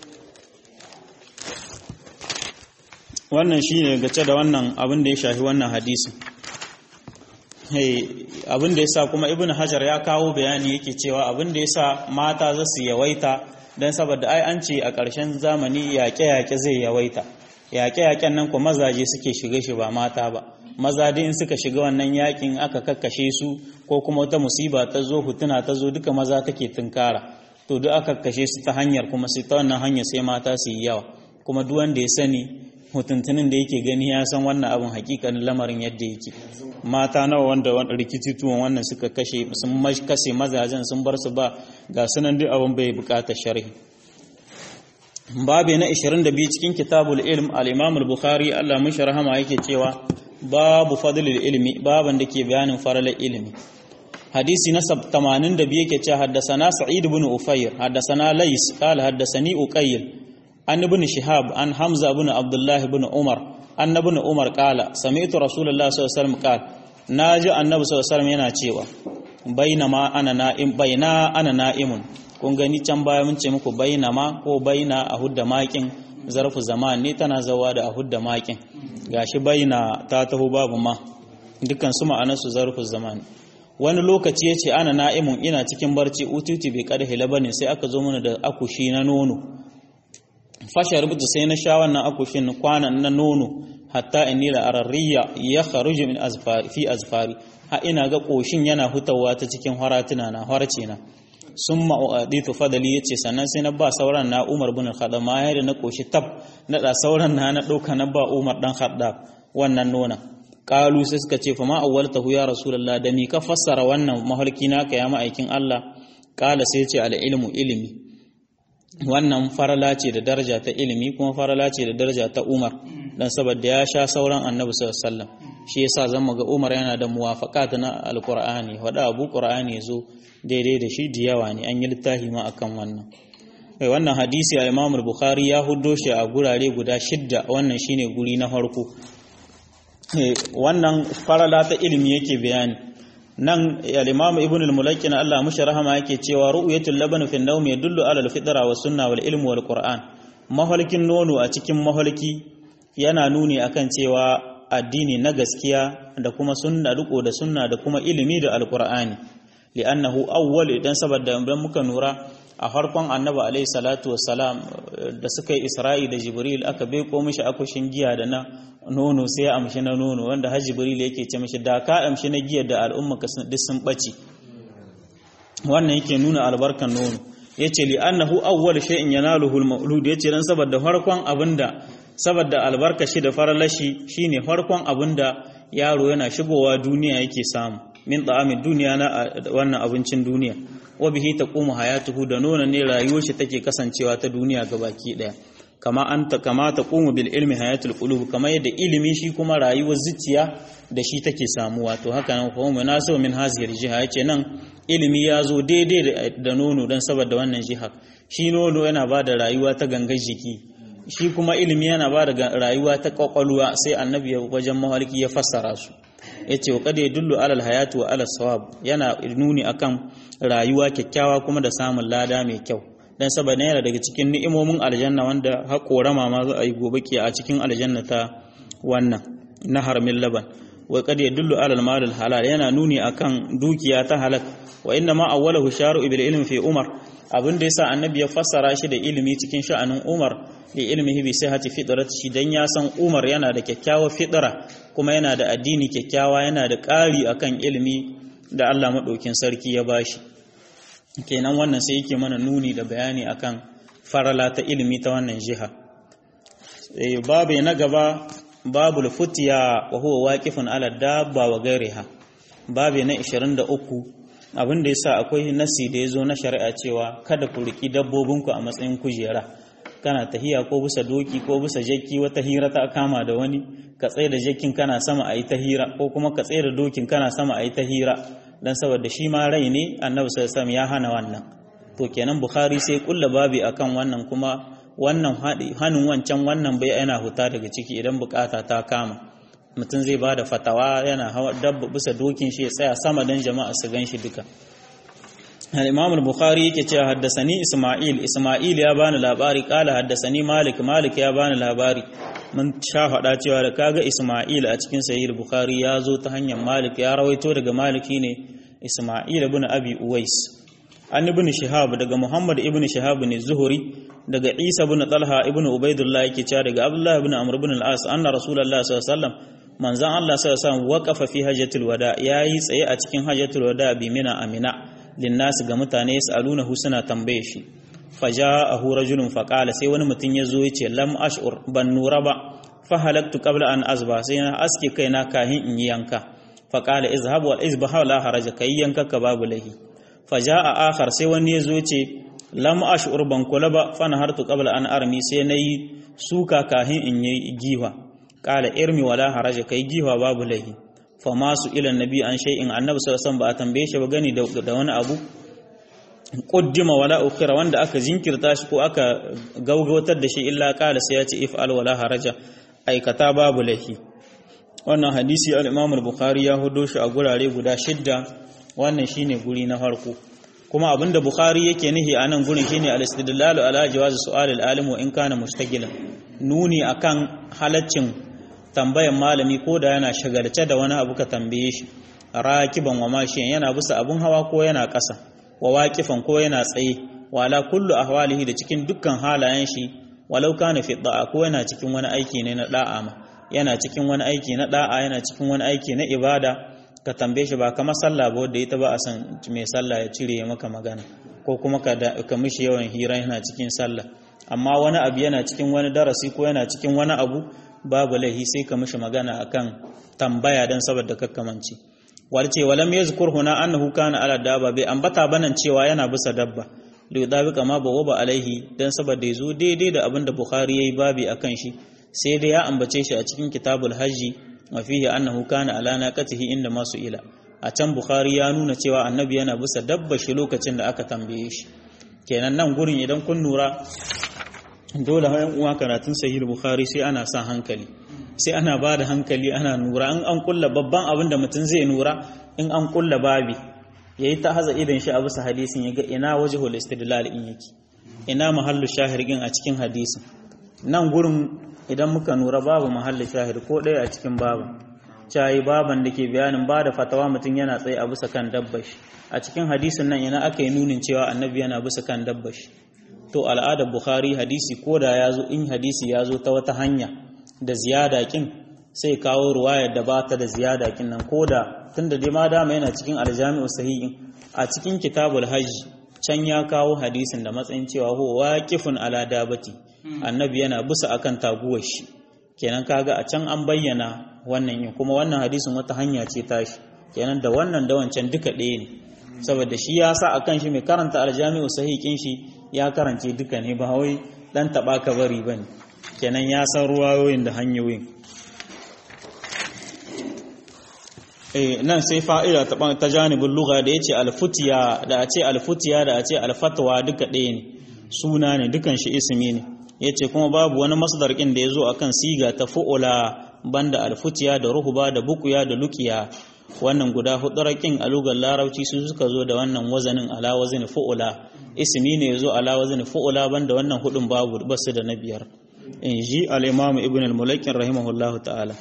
wannan shine gace da wannan abin da ya shafi wannan hadisi abin da yasa kuma ibnu hajar ya kawo bayani yake cewa abin da yasa mata za su yawaita don saboda ai an ce a ƙarshen zamani yaƙe-yaƙe zai yawaita yaƙe-yaƙen nan kuma mazaje suke shiga shi ba mata ba maza dai in suka shiga wannan yaƙin aka kakkashe su ko kuma wata musiba ta zo hutuna ta zo duka maza take tunkara to duk aka kakkashe su ta hanyar kuma sai ta wannan hanyar sai mata su yi yawa kuma duk wanda ya sani mutuntunin da yake gani ya san wannan abin hakikanin lamarin yadda yake mata nawa wanda rikici tuwon wannan suka kashe sun kashe mazajen sun bar su ba ga sunan duk abin bai bukatar sharhi babu na 22 cikin kitabul ilm al-imam al-bukhari Allah mun rahama yake cewa babu fadlul ilmi baban da ke bayanin faralar ilimi hadisi na 82 yake cewa haddasana sa'id ibn ufayr haddasana lays qala haddasani uqayl an ibn shihab an hamza ibn abdullah ibn umar an ibn umar qala sami'tu rasulullah sallallahu alaihi wasallam qala naji annabi sallallahu alaihi wasallam yana cewa bainama ana na'im baina ana na'imun kun gani can baya mun ce muku bainama ko baina a hudda makin zarfu zaman ne tana zawa da ahud da makin gashi baina ta taho babu ma dukkan su ma'anar su zarfu zaman wani lokaci yace ana na'imun ina cikin barci ututi bai kada hilabanin sai aka zo mana da akushi na nono fasha rubuta sai na sha wannan akushin kwanan na nono hatta inni la arariya ya kharuju min azfari fi azfari ha ina ga koshin yana hutawa ta cikin haratuna na harce na summa uaditu fadali yace sannan sai na ba sauran na Umar bin Khattab ma da na koshi tab na da sauran na na dauka na ba Umar dan Khattab wannan nona qalu sai suka ce fa ma awwaltahu ya rasulullah da mi ka fassara wannan mahalki naka ya ma'aikin Allah qala sai ce al ilmu ilmi wannan farala ce da daraja ta ilimi kuma farala ce da daraja ta Umar dan saboda ya sha sauran Annabi sallallahu alaihi wasallam shi yasa zan ga Umar yana da muwafaqat na alqur'ani wada abu qur'ani yazo daidai da shi da yawa ne an yi littafi ma akan wannan kai wannan hadisi al-Imam al-Bukhari ya huddo shi a gurare guda shidda wannan shine guri na farko wannan farala ta ilimi yake bayani nan al-imam ibn al-mulakkin Allah mushi rahama yake cewa ru'yatul laban fi an-nawm yadullu ala al-fitra wa sunna wal ilm wal qur'an mahalkin nono a cikin mahalki yana nuni akan cewa addini na gaskiya da kuma sunna riko da sunna da kuma ilimi da al-qur'ani li'annahu awwal idan saboda idan muka nura a farkon annabi alaihi salatu wassalam da suka yi isra'i da jibril aka bai ko mishi akushin giya da na nono sai ya amshi na nono wanda har jibril yake ce mishi da ka amshi na giya da al'umma ka duk sun bace wannan yake nuna albarkan nono yace li annahu awwal shay'in yanaluhu al-mawlud yace dan saboda farkon abinda saboda albarka shi da faralashi shine farkon abinda yaro yana shigowa duniya yake samu min ta'amin duniya na wannan abincin duniya wa bihi taqumu hayatuhu da nona ne rayuwar shi take kasancewa ta duniya gabaki daya kama anta kama taqumu bil ilmi hayatul qulub kama yadda ilimi shi kuma rayuwar zuciya da shi take samuwa to haka nan kuma munasabu min haziyar jiha yace nan ilimi ya zo daidai da nono dan saboda wannan jiha shi nono yana ba da rayuwa ta gangar jiki shi kuma ilimi yana ba da rayuwa ta kwakwalwa sai annabi wajen mahalki ya fassara su yace wa kada yadullu alal hayatu wa alal sawab yana nuni akan rayuwa kyakkyawa kuma da samun lada mai kyau dan saboda yana daga cikin ni'imomin aljanna wanda haƙorama ma za a yi gobe ke a cikin aljanna ta wannan na harmin laban wa kada yadullu alal malil halal yana nuni akan dukiya ta halal wa inna ma awwalahu sharu bil ilmi fi umar abin da yasa annabi ya fassara shi da ilimi cikin sha'anin umar li ilmihi bi sihhati fitrati dan ya san umar yana da kyakkyawar fitra kuma yana da addini kyakkyawa yana da ƙari akan ilimi da Allah maɗaukin sarki ya bashi kenan wannan sai yake mana nuni da bayani akan farala ta ilimi ta wannan jiha babu na gaba babu futiya wa huwa waqifun ala dabba wa gairiha babu na 23 abin da yasa akwai nasi da yazo na shari'a cewa kada ku riki dabbobinku a matsayin kujera kana tahiya ko bisa doki ko bisa jakki wata hira ta kama da wani ka tsaye da jakkin kana sama a yi ta hira ko kuma ka tsaye da dokin kana sama a yi ta hira dan saboda shi ma rai ne annabi sallallahu ya hana wannan to kenan bukhari sai kulla babi akan wannan kuma wannan hannun wancan wannan bai yana huta daga ciki idan bukata ta kama mutum zai ba da fatawa yana hawa dabba bisa dokin shi ya tsaya sama dan jama'a su gan shi duka الإمام البخاري يكي حدثني إسماعيل إسماعيل يا بان لاباري قال حدثني مالك مالك يا بان لاباري من شاف دا cewa da kaga Isma'il a cikin sahih Bukhari ya zo ta hanyar Malik ya rawaito daga Maliki ne Isma'il ibn Abi Uwais an ibn Shihab daga Muhammad ibn Shihab ne Zuhri daga Isa ibn Talha ibn Ubaidullah yake cewa daga Abdullah ibn Amr ibn al-As anna Rasulullah sallallahu alaihi wasallam manzon Allah sallallahu alaihi wasallam waqafa fi hajjatul wada yayi tsaye a cikin hajjatul wada bi mina amina linnasi ga mutane yas'alunahu suna tambaye shi faja'ahu rajulun faqala sai wani mutum ya zo yace lam ash'ur ban nura ba fa halaktu qabla an azba sai na aske kaina kahin in yi yanka faqala izhab wal izbaha la haraja kai yanka ka babu lahi faja'a akhar sai wani ya zo yace lam ash'ur ban kula ba fa nahartu qabla an armi sai nayi suka kahin in yi giwa qala irmi wala haraja kai giwa babu lahi fama su ilan nabi an shay'in annabi sallallahu ba a tambaye shi ba gani da wani abu qaddima wala ukhira wanda aka jinkirta shi ko aka gaugawatar da shi illa qala sai ya ce if'al wala haraja aikata babu lahi wannan hadisi al-Imam al-Bukhari ya hudo shi a gurare guda shidda wannan shine guri na farko kuma abinda bukhari yake nihi a nan gurin shine al-istidlalu ala jawazi su'al al-alim wa in kana mushtagilan nuni akan halaccin tambayan malami ko da yana shagalce da wani abu ka tambaye shi rakiban wa mashiyan yana bisa abun hawa ko yana ƙasa wa waqifan ko yana tsaye wa ala kullu ahwalihi da cikin dukkan halayen shi walau kana fi da'a ko yana cikin wani aiki ne na da'a ma yana cikin wani aiki na da'a yana cikin wani aiki na ibada ka tambaye shi ba kamar sallah ba wanda ita ba a san mai sallah ya cire maka magana ko kuma ka ka mishi yawan hira yana cikin sallah amma wani abu yana cikin wani darasi ko yana cikin wani abu babu laihi sai ka mishi magana akan tambaya dan saboda kakkamanci walce walam yazkur huna annahu kana ala dabba bai ambata banan cewa yana bisa dabba liyudabiqa ma bawaba alaihi dan saboda yazo daidai da abinda bukhari yayi babi akan shi sai dai ya ambace shi a cikin kitabul hajji wa fihi annahu kana ala naqatihi inda masu ila a can bukhari ya nuna cewa annabi yana bisa dabba shi lokacin da aka tambaye shi kenan nan gurin idan kun nura dole hayan uwa karatun sahih bukhari sai ana sa hankali sai ana ba da hankali ana nura in an kulla babban abin da mutum zai nura in an kulla babi ya yi ta haza idan shi a bisa hadisin ya ga ina waje istidlal in yake ina mahallu shahirgin a cikin hadisin nan gurin idan muka nura babu mahallu shahir ko ɗaya a cikin babu cayi baban da ke bayanin ba da fatawa mutum yana tsaye a bisa kan dabbashi a cikin hadisin nan ina aka yi nunin cewa annabi yana bisa kan dabbashi to al'adar bukhari hadisi ko da ya zo in hadisi ya zo ta wata hanya da ziyada kin sai kawo ruwayar da ba ta da ziyada kin nan ko da tunda dai ma dama yana cikin aljami'u sahihin a cikin kitabul hajj can ya kawo hadisin da matsayin cewa ho waqifun ala dabati annabi yana bisa akan taguwar shi kenan kaga a can an bayyana wannan yin kuma wannan hadisin wata hanya ce tashi kenan da wannan da wancan duka ɗaya ne saboda shi ya sa akan shi mai karanta aljami'u sahihin shi ya karance duka ne ba wai dan taba ka bari bane kenan ya san ruwayoyin da hanyoyin nan sai fa'ida ta janibin luga da ya ce alfutiya da a ce alfutiya da a ce alfatwa duka ɗaya ne suna ne dukan shi ismi ne ya ce kuma babu wani masdarkin da ya zo akan siga ta fu'ula banda alfutiya da ruhuba da bukuya da lukiya wannan guda hudurakin a lugar larabci su suka zo da wannan wazanin ala wazin fu'ula ismi ne ya zo ala wazin fu'ula banda wannan hudun babu basu da na biyar in ji al-imam ibn al-mulakin rahimahullahu ta'ala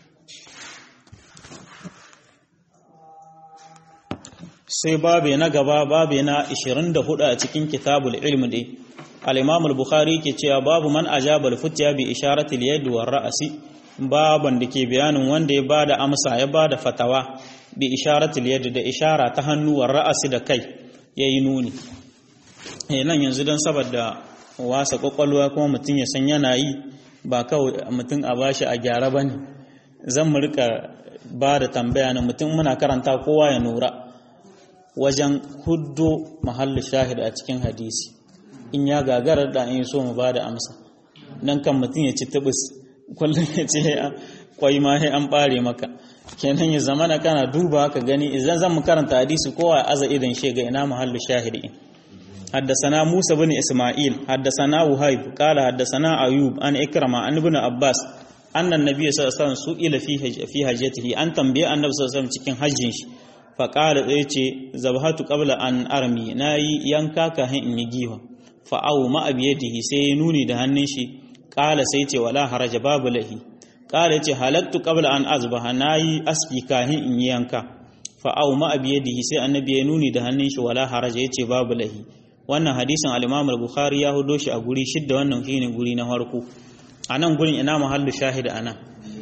sai babe na gaba babe na 24 a cikin kitabul ilm dai al-imam al-bukhari ke cewa babu man ajaba al-futya bi isharati al-yad wa ra'si baban da ke bayanin wanda ya bada amsa ya bada fatawa bi isharati al-yad da ishara ta hannu wa ra'si da kai yayi nuni eh nan yanzu dan saboda wasa kwakwalwa kuma mutum ya san yana yi ba kawai mutum a bashi a gyara bane zan mu rika ba da tambaya na mutum muna karanta kowa ya nura wajen huddo mahallu shahid a cikin hadisi in ya gagarar da in so mu ba da amsa nan kan mutum ya ci tubus kullum ya ce kwai ma sai an bare maka kenan ya zamana kana duba ka gani idan zan mu karanta hadisi kowa aza idan shi ga ina mahallu shahid in حدثنا موسى بن إسماعيل حدثنا وهيب قال حدثنا أيوب عن إكرمة عن ابن عباس أن النبي صلى الله عليه وسلم سئل في في حجته أن تنبيه النبي صلى الله عليه وسلم cikin hajjin shi faƙala ɗaya ce zabhatu qabla an armi na yi yanka ka hin in yi giwa fa'au ma'abiyadihi sai ya nuni da hannun shi ƙala sai ce wala haraja babu lahi ƙala ce halattu qabla an azbaha na yi aski ka hin in yi yanka fa'au ma'abiyadihi sai annabi ya nuni da hannun shi wala haraja ya ce babu lahi wannan hadisin al-imam al-bukhari ya hudo shi a guri shidda wannan shine guri na farko a nan gurin ina mahallu shahida ana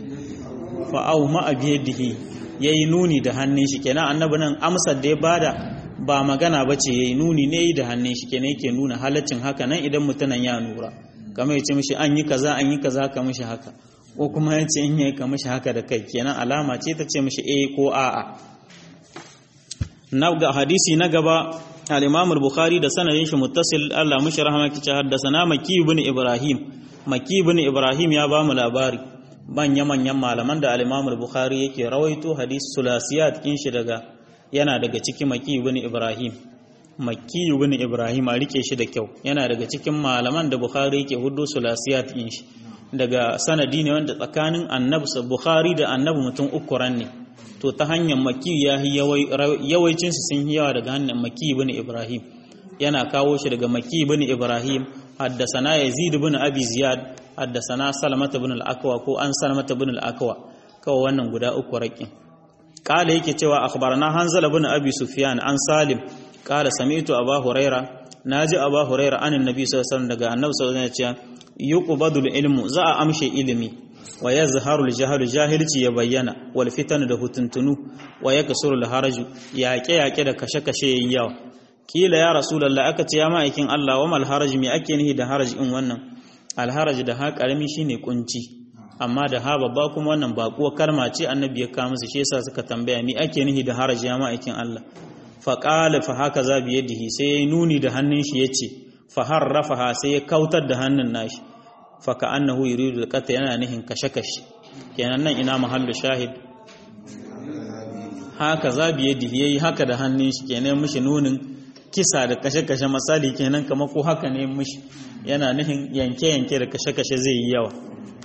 fa'au ma'abiyadihi ya yi nuni da hannun shi kenan annabi nan amsar da ya bada ba magana ba ce ya yi nuni ne da hannun shi kenan yake nuna halaccin haka nan idan mutunan ya nura kamar ya ce mishi an yi kaza an yi kaza ka mishi haka ko kuma ya ce in yi ka mishi haka da kai kenan alama ce ta ce mishi eh ko a'a na ga hadisi na gaba al-Imam al-Bukhari da sanadin shi muttasil Allah mushi rahama kici haddasa Maki ibn Ibrahim Maki ibn Ibrahim ya ba mu labari manya-manyan malaman da al-Imam al-Bukhari yake rawaito hadis sulasiyat kin shi daga yana daga cikin Maki ibn Ibrahim Maki ibn Ibrahim a rike shi da kyau yana daga cikin malaman da Bukhari yake hudu sulasiyat kin shi daga sanadi ne wanda tsakanin Annabi Bukhari da Annabi mutum uku ran ne to ta hanyar maki ya yawancin su sun yawa daga hanyar maki ibn ibrahim yana kawo shi daga maki ibn ibrahim haddasana yazid ibn abi ziyad haddasana salmat ibn al-akwa ko an salmat ibn al-akwa kawai wannan guda uku rakin kala yake cewa akhbarana hanzal ibn abi sufyan an salim kala sami'tu aba huraira naji aba huraira anin nabi sallallahu alaihi wasallam daga annabi sallallahu alaihi wasallam ya ce yuqbadul ilmu za a amshe ilimi wa yazharu al-jahlu jahilci ya bayyana wal fitan da hutuntunu wa yaksuru al-haraju yaƙe yaƙe da kashe kashe yayi yawa kila ya rasulullah aka ce ya ma'aikin Allah wa mal haraj me ake nihi da haraj in wannan al haraj da ha karami shine kunci amma da ha babba kuma wannan baƙuwa karma ce annabi ya kawo musu shi yasa suka tambaya me ake nihi da haraj ya ma'aikin Allah fa qala fa haka za bi yadihi sai yayi nuni da hannun shi yace fa harrafaha sai ya kautar da hannun nashi fa ka annahu yuridu alqata yana nihin kashe kashe kenan nan ina mahallu shahid haka za bi yadihi yayi haka da hannun shi kenan mishi nunin kisa da kashe kashe misali kenan kamar ko haka ne mishi yana nihin yanke yanke da kashe kashe zai yi yawa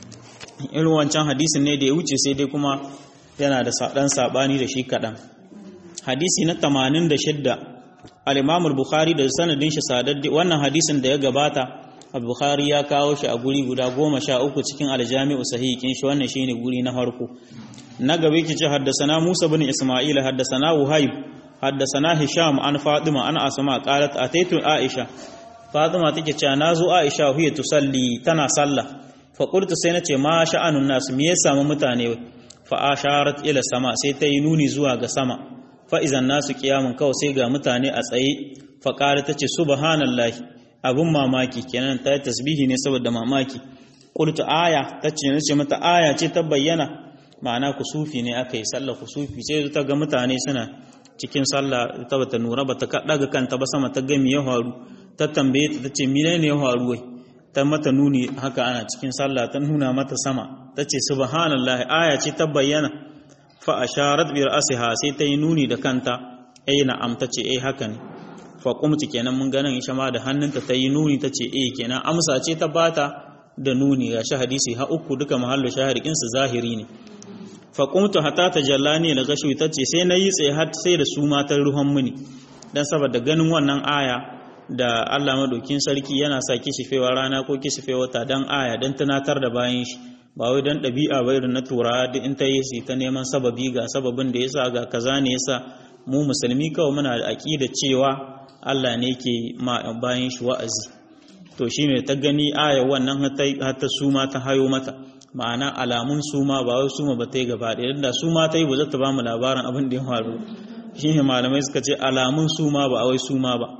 irin wancan hadisin ne da ya wuce sai dai kuma yana da ɗan saɓani da shi kaɗan hadisi na 86 al-imam al-bukhari da sanadin shi sadaddi wannan hadisin da ya gabata al-bukhari ya kawo shi a guri guda goma sha uku cikin al-jami'u sahihin shi wannan shine guri na farko na gaba yake ce haddasana musa bin isma'il haddasana wahib haddasana hisham an fatima an asma qalat ataitu aisha fatima take cewa nazo aisha huya tusalli tana sallah faƙultu sai na ce ma sha'anun nasu me ya samu mutane fa asharat ila sama sai ta yi nuni zuwa ga sama fa izan nasu kiyamun kawai sai ga mutane a tsaye fa ƙara ta ce subhanallahi abun mamaki kenan ta yi tasbihi ne saboda mamaki qultu aya ta ce na ce mata aya ce ta bayyana ma'ana kusufi ne aka yi sallah kusufi sai ta ga mutane suna cikin sallah ta bata nura bata daga kanta ba sama ta ga me ya faru ta tambaye ta ce menene ya faru wai ta mata nuni haka ana cikin sallah ta nuna mata sama ta ce subhanallah aya ce ta bayyana fa asharat bi ra'siha sai ta yi nuni da kanta eh na'am ta ce eh haka ne fa qumtu kenan mun ganin isha ma da hannunta ta yi nuni ta ce eh kenan amsa ce ta bata da nuni ga shi hadisi ha uku duka mahallu shahirikin su zahiri ne fa qumtu hatta tajallani la gashu ta ce sai nayi tsaye har sai da su matar ruhan muni dan saboda ganin wannan aya da Allah madaukin sarki yana sa kishifewa rana ko kishifewa ta dan aya dan tunatar da bayan shi ba wai dan ɗabi'a ba irin na turawa duk in ta yi su ta neman sababi ga sababin da yasa ga kaza ne yasa mu musulmi kawai muna da aqida cewa Allah ne ke ma bayan shi wa'azi to shine ta gani aya wannan har ta suma ta hayo mata ma'ana alamun suma ba wai suma ba ta yi gaba ɗaya da suma ta yi ba za ta ba mu labarin abin da ya faru shine malamai suka ce alamun suma ba a wai suma ba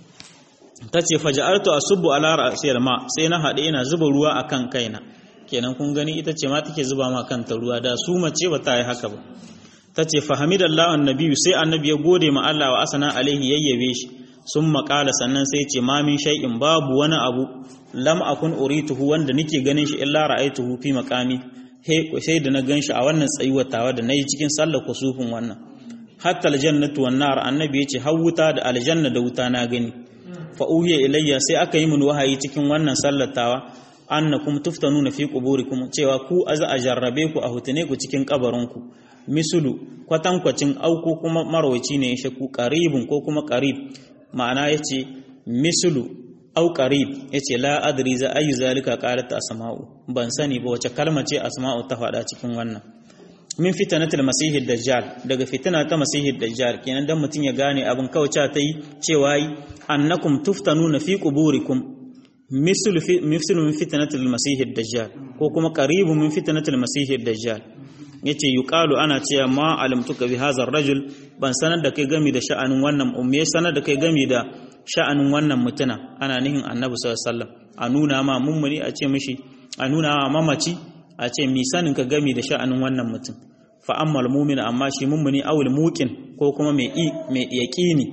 ta ce faja'artu asubbu ala ra'siyal ma sai na haɗe ina zuba ruwa akan kaina kenan kun gani ita ce ma take zuba ma kanta ruwa da su mace ba ta yi haka ba ta ce fahamidallahu annabi sai annabi ya gode ma Allah wa asana alaihi yayyabe shi sun maƙala sannan sai ce ma min shay'in babu wani abu lam akun urituhu wanda nake ganin shi illa ra'aituhu fi maqami sai da na gan shi a wannan tsayuwar tawa da nayi cikin sallar kusufin wannan hatta aljannatu wan nar annabi ya ce har wuta da aljanna da wuta na gani fa uhiya ilayya sai aka yi min wahayi cikin wannan sallatawa annakum tuftanuna fi quburikum cewa ku aza a jarrabe ku a hutune ku cikin kabarinku misulu kwatankwacin auku kuma marwaci ne ya ku qaribun ko kuma qarib ma'ana yace misulu au qarib yace la adri za ayu zalika qalat asma'u ban sani ba wace kalma ce asma'u ta faɗa cikin wannan min fitanatul masihid dajjal daga fitina ta masihid dajjal kenan dan mutun ya gane abin kauca ta yi cewa annakum tuftanuna fi quburikum mislu fi mislu min fitnatil masihid dajjal ko kuma qaribun min fitnatil masihid dajjal yace yuqalu ana cewa ma alamtuka bi hadha rajul ban sanar da kai gami da sha'anin wannan umme sanar da kai gami da sha'anin wannan mutuna ana nihin annabi sallallahu alaihi wasallam a nuna ma mummuni a ce mishi a nuna ma mamaci a ce mi sanin ka gami da sha'anin wannan mutum fa ammal mu'min amma shi mummuni awul muqin ko kuma mai i mai yaqini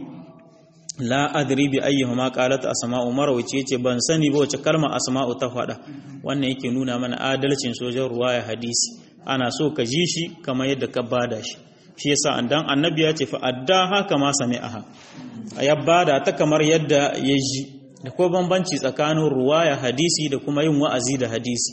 la adri bi ayyuhuma qalat asma'u marwaci yace ban sani ba wace kalma asma'u ta faɗa wannan yake nuna mana adalcin sojan ruwaya hadisi ana so ka ji shi kamar yadda ka bada shi shi yasa andan annabi ya ce fa adda haka ma sami'aha ya bada ta kamar yadda ya ji da ko bambanci tsakanin ruwaya hadisi da kuma yin wa'azi da hadisi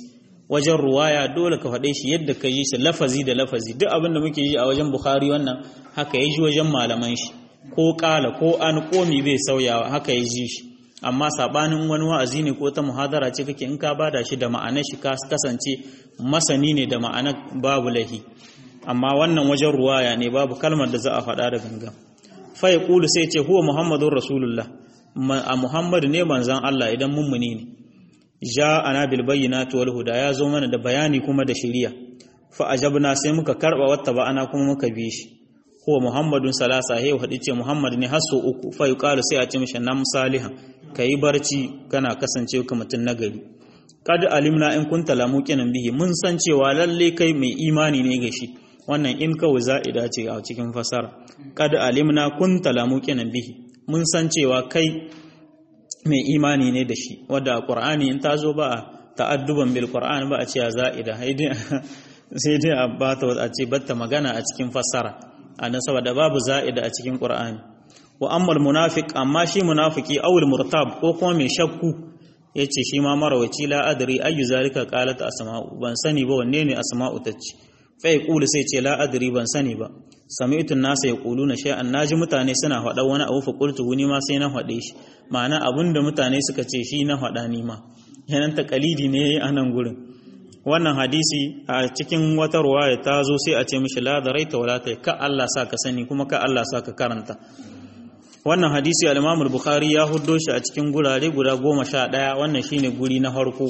wajen ruwaya dole ka faɗe shi yadda ka yi shi lafazi da lafazi duk abin da muke yi a wajen bukhari wannan haka ya ji wajen malaman shi ko ƙala ko an komi bai sauyawa haka ya ji shi amma sabanin wani wa'azi ne ko ta muhadara ce kake in ka bada shi da ma'anar shi ka kasance masani ne da ma'anar babu lahi amma wannan wajen ruwaya ne babu kalmar da za a faɗa da gangan fa ya kulu sai ce huwa muhammadun rasulullah a muhammad ne manzan Allah idan mummuni ne ja ana bil bayyinati wal huda ya zo mana da bayani kuma da shari'a fa ajabna sai muka karba wata ba ana kuma muka bi shi huwa muhammadun salasa he hadi ce muhammad ne hasso uku fa yuqalu sai a ce mishi nam salihan kai barci kana kasance ka mutun nagari kad alimna in kunta lamuqinan bihi mun san cewa lalle kai mai imani ne ga shi wannan in kawai za'ida ce a cikin fasara kad alimna kunta lamuqinan bihi mun san cewa kai mai imani ne da shi wadda a ƙur'ani in ta zo ba a ta'adduban bil ƙur'ani ba a ce a za'ida sai dai a ba ta a ce batta magana a cikin fassara a nan saboda babu za'ida a cikin ƙur'ani wa ammal munafiq amma shi munafiki awul murtab ko kuma mai shakku yace shi ma marawaci la adri ayu zalika qalat asma'u ban sani ba wanne ne asma'u tace fa yaqulu sai ce la adri ban sani ba sami'tu an-nasa yaquluna shay'an naji mutane suna faɗa wani abu fa qultu ni ma sai na faɗe shi ma'ana abinda mutane suka ce shi na faɗa ni ma yanan taqalidi ne a nan gurin wannan hadisi a cikin wata ruwaya ta zo sai a ce mishi la daraita wala ta ka Allah sa ka sani kuma ka Allah sa ka karanta wannan hadisi al-Imam al-Bukhari ya huddo shi a cikin gurare guda goma sha ɗaya wannan shine guri na farko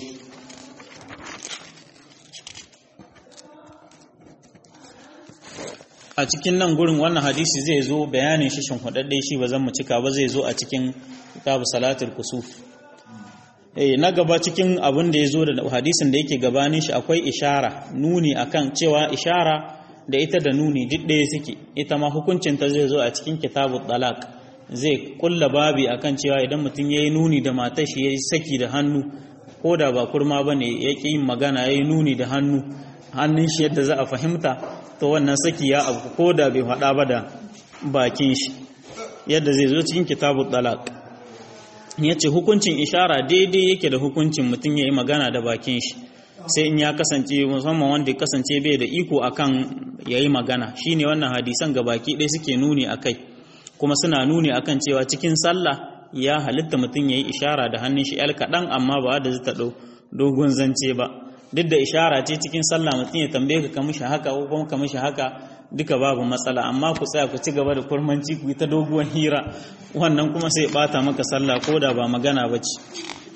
a cikin nan gurin wannan hadisi zai zo bayanin shi shin hudadde shi ba zan mu cika ba zai zo a cikin kitabu salatul kusuf eh na gaba cikin abin da ya zo da hadisin da yake gabanin shi akwai ishara nuni akan cewa ishara da ita da nuni duk ɗaya suke ita ma hukuncin ta zai zo a cikin kitabut talaq zai kulla babi akan cewa idan mutum yayi nuni da matar shi yayi saki da hannu ko da ba kurma bane yake yin magana yayi nuni da hannu hannun shi yadda za a fahimta to wannan saki ya abu ko da bai faɗa ba da bakin shi yadda zai zo cikin kitabut talaq ya ce hukuncin ishara daidai yake da hukuncin mutum ya yi magana da bakin shi sai in ya kasance musamman wanda ya kasance bai da iko akan ya yi magana shi ne wannan hadisan ga baki ɗaya suke nuni a kai kuma suna nuni akan cewa cikin sallah ya halitta mutum ya yi ishara da hannun shi yal kaɗan amma ba da zai ɗau dogon zance ba duk da ishara ce cikin sallah mutum ya tambaye ka kamishi haka ko kuma kamishi haka duka babu matsala amma ku tsaya ku ci gaba da kurmanci ku yi ta doguwar hira wannan kuma sai bata maka sallah ko da ba magana ba ce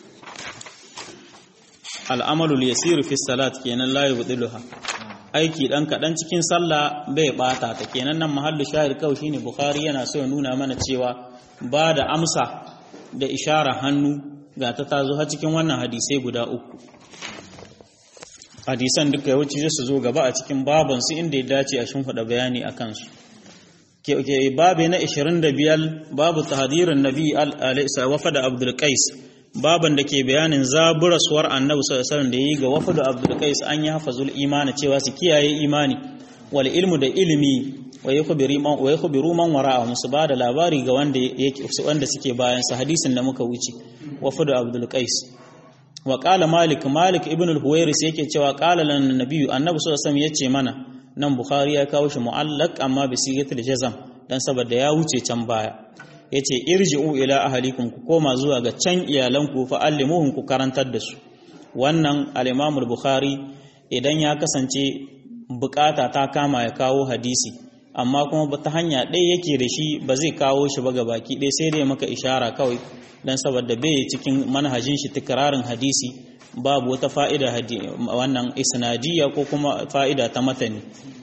al'amalu yasiru fi salat kenan la yubdiluha aiki dan kadan cikin sallah bai bata ta kenan nan mahallu shahid kawai shine bukhari yana so ya nuna mana cewa ba da amsa da ishara hannu ga ta tazo har cikin wannan hadisai guda uku hadisan duka yawanci zai su zo gaba a cikin babansu inda ya dace a shimfiɗa bayani a kansu ke babe na 25 babu tahadirin nabi alaihi wafa da abdul qais baban da ke bayanin zaburaswar annabi sallallahu alaihi da yi ga wafa da abdul qais an yi hafazul imani cewa su kiyaye imani wal ilmu da ilimi wa yakhbiru man wa yakhbiru man wara'a musu ba da labari ga wanda yake wanda suke bayan sa hadisin da muka wuce wafa da abdul qais wa qala malik malik ibn al-huwairis yake cewa qala lan nabiyyu annabi sallallahu alaihi yace mana nan bukhari ya kawo shi mu'allaq amma bi sigatil jazam dan saboda ya wuce can baya yace irji'u ila ahlikum ku koma zuwa ga can iyalanku fa allimuhum ku karantar da su wannan al-imam al-bukhari idan ya kasance bukata ta kama ya kawo hadisi amma kuma ta hanya ɗaya yake da shi ba zai kawo shi ba ga baki ɗaya sai dai maka ishara kawai dan saboda bai cikin manhajin shi tikrarin hadisi babu wata fa'ida wannan isnadiyya ko kuma fa'ida ta matani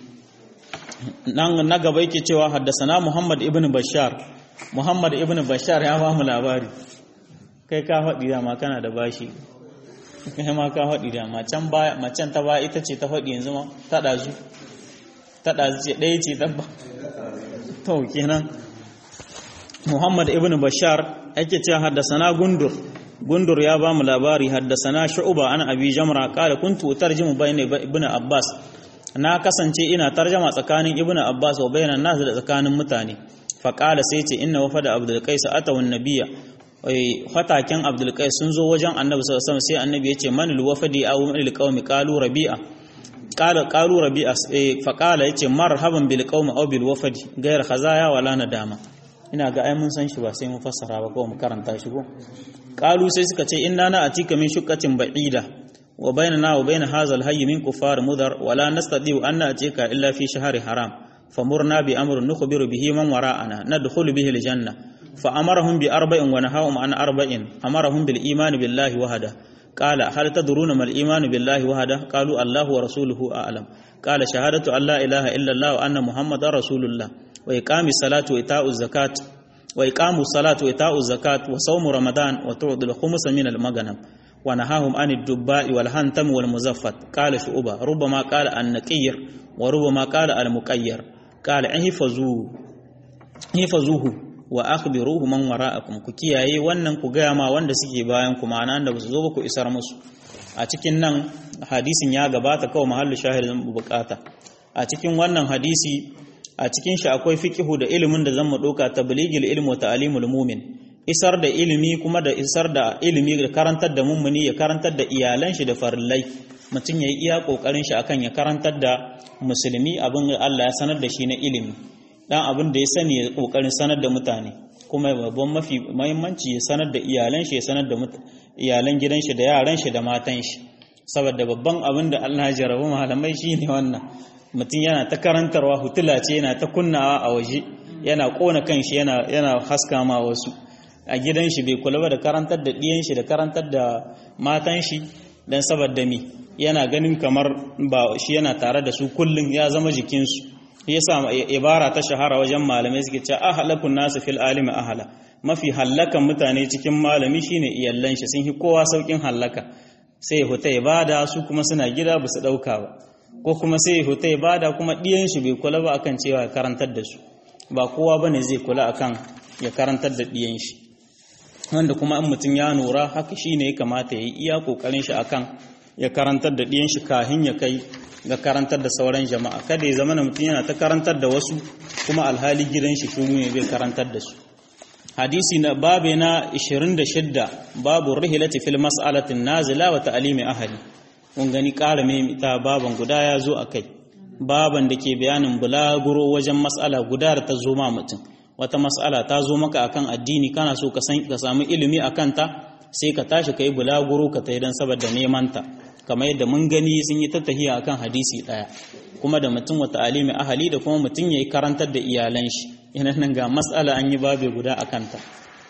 nan na gaba yake cewa haddasana Muhammad ibn Bashar Muhammad ibn Bashar ya ba mu labari kai ka faɗi da ma kana da bashi kai ma ka faɗi da ma can baya macen ta baya ita ce ta faɗi yanzu ma ta ɗazu ta ɗazu ce ɗaya ce dabba to kenan Muhammad ibn Bashar yake cewa haddasana Gundur Gundur ya ba mu labari haddasana Shu'ba an Abi Jamra qala kuntu tarjimu bayna ibn Abbas na kasance ina tarjama tsakanin ibn Abbas wa bayna nas da tsakanin mutane fa qala sai ce inna wafada Abdul Qais atawa nabiyya fataken abdul qais sun zo wajen annabi sallallahu alaihi wasallam sai annabi ya ce man alwafadi aw man alqawmi qalu rabi'a qala qalu rabi'a fa qala yace marhaban bil qawmi aw bil wafadi gayar khazaya wala nadama ina ga ai mun san shi ba sai mun fassara ba ko mu karanta shi ko qalu sai suka ce inna na atika min shuqqatin ba'ida wa bainana wa bain hadha al hayy min kufar mudar wala nastati an atika illa fi shahri haram famurna bi amrin nukhbiru bihi man wara'ana nadkhulu bihi al janna fa amarahum bi arba'in wa nahahum an arba'in amarahum bil iman billahi wahda قال هل تدرون ما الإيمان بالله وحده قالوا الله ورسوله أعلم قال شهادة أن لا إله إلا الله وأن محمد رسول الله وإقام الصلاة وإيتاء الزكاة وإقام الصلاة وإيتاء الزكاة وصوم رمضان وتعطي الخمس من المغنم ونهاهم عن الدباء والهنتم والمزفت قال شعبة ربما قال النقير وربما قال المقير قال احفظوه احفظوه wa akhbiruhu man wara'akum ku kiyaye wannan ku gaya ma wanda suke bayan ku ma'ana da ba su zo ba ku isar musu a cikin nan hadisin ya gabata kawai mahallu shahidin bukata a cikin wannan hadisi a cikin shi akwai fiqihu da ilimin da zan mu doka tabligil ilmi wa ta'limul mu'min isar da ilimi kuma da isar da ilimi da karantar da mummuni ya karantar da iyalan shi da farillai mutum ya yi iya kokarin shi akan ya karantar da musulmi abin Allah ya sanar da shi na ilimi dan abin da ya sani ya kokarin sanar da mutane kuma babban mafi muhimmanci ya sanar da iyalan shi ya sanar da iyalan gidan shi da yaran shi da matan shi saboda babban abin da Allah ya jarabu malamai shine wannan mutum yana ta karantarwa hutula ce yana ta kunnawa a waje yana kona kanshi yana yana haska ma wasu a gidan shi bai kula ba da karantar da diyan shi da karantar da matan shi dan saboda mi yana ganin kamar ba shi yana tare da su kullun ya zama jikinsu yasa ibara ta shahara wajen malamai suke cewa ahlakun nasu fil alimi ahla mafi hallakan mutane cikin malami shine iyallan shi sun yi kowa saukin hallaka sai huta ibada su kuma suna gida ba su dauka ba ko kuma sai huta ibada kuma diyan shi bai kula ba akan cewa ya karantar da su ba kowa bane zai kula akan ya karantar da diyan shi wanda kuma in mutum ya nura haka shine ya kamata ya yi iya kokarin shi akan ya karantar da diyan shi kahin ya kai ga karantar da sauran jama'a kada ya zama mutum yana ta karantar da wasu kuma alhali gidan shi shuru ne bai karantar da su hadisi na babe na 26 babu rihilati fil mas'alatin nazila wa ta'limi ahli kun gani ƙara mai ta baban guda ya zo akai baban da ke bayanin bulaguro wajen mas'ala guda da ta zo ma mutum wata mas'ala ta zo maka akan addini kana so ka san ka samu ilimi akan ta sai ka tashi kai bulaguro ka tayi dan saboda neman ta kamar yadda mun gani sun yi tattahiya akan hadisi daya kuma da mutum wata alimi ahali da kuma mutum yayi karantar da iyalan shi ina nan ga mas'ala an yi babe guda akan ta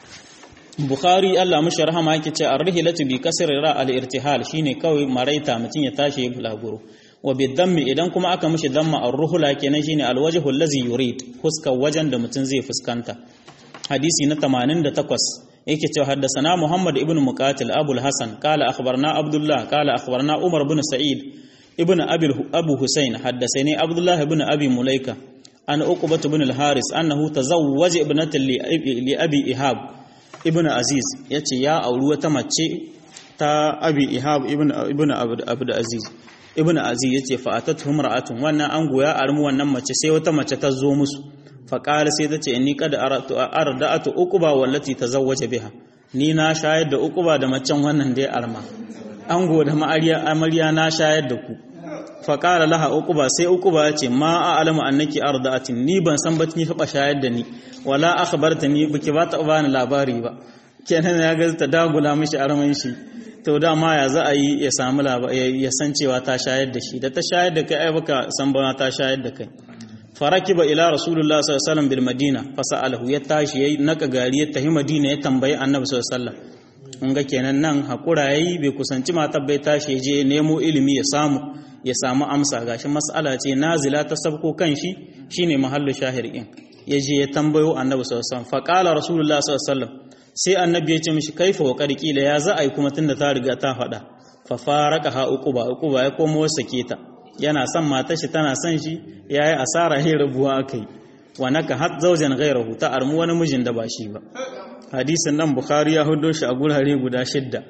Bukhari Allah mushi rahama yake ce ar-rihlatu bi kasri ra al-irtihal shine kawai maraita mutum ya tashi ya bulaguro wa bi dammi idan kuma aka mishi damma ar-ruhla kenan shine al-wajhu allazi yurid fuskar wajen da mutum zai fuskanta hadisi na 88 yake cewa haddasana Muhammad ibn Muqatil Abu al-Hasan qala akhbarna Abdullah qala akhbarna Umar ibn Sa'id ibn Abi Abu Husayn haddasani Abdullah ibn Abi Mulaika an Uqbah ibn al-Haris annahu tazawwaja ibnatan li Abi Ihab ibn Aziz yace ya auri wata mace ta Abi Ihab ibn ibn Abd Aziz ibn Aziz yace fa atatu mar'atun wannan an goya armu wannan mace sai wata mace ta zo musu faƙari sai ta ce ni kada arda'atu uquba wallati tazawwaja biha ni na shayar da uquba da macen wannan dai arma ango da ma'ariya amarya na shayar da ku faƙara laha uquba sai uquba ya ce ma a'lamu annaki arda'atin ni ban san ba ni taba shayar da ni wala akhbartani biki ba ta bani labari ba kenan ya ga ta dagula mishi arman shi to dama ya za a yi ya samu ya san cewa ta shayar da shi da ta shayar da kai ai baka san ba ta shayar da kai farakiba ila rasulullah sallallahu alaihi wasallam bil madina fasalahu ya tashi yayi naka gari ya tafi madina ya tambayi annabi sallallahu alaihi wasallam mun ga kenan nan hakura yayi bai kusanci matar bai tashi ya je nemo ilimi ya samu ya samu amsa gashi mas'ala ce nazila ta sabko kan shi shine mahallu shahir din ya je ya tambayo annabi sallallahu alaihi wasallam faqala rasulullah sallallahu alaihi wasallam sai annabi ya ce mishi kaifa wa qila ya za a yi kuma tunda ta riga ta faɗa fa faraka ha uquba uquba ya komo sake ta yana son matar shi tana son shi yayi asara ya rabuwa akai wa naka hat zawjan ghayrahu ta armu wani mijin da ba shi ba hadisin nan bukhari ya hudo shi a gurare guda shidda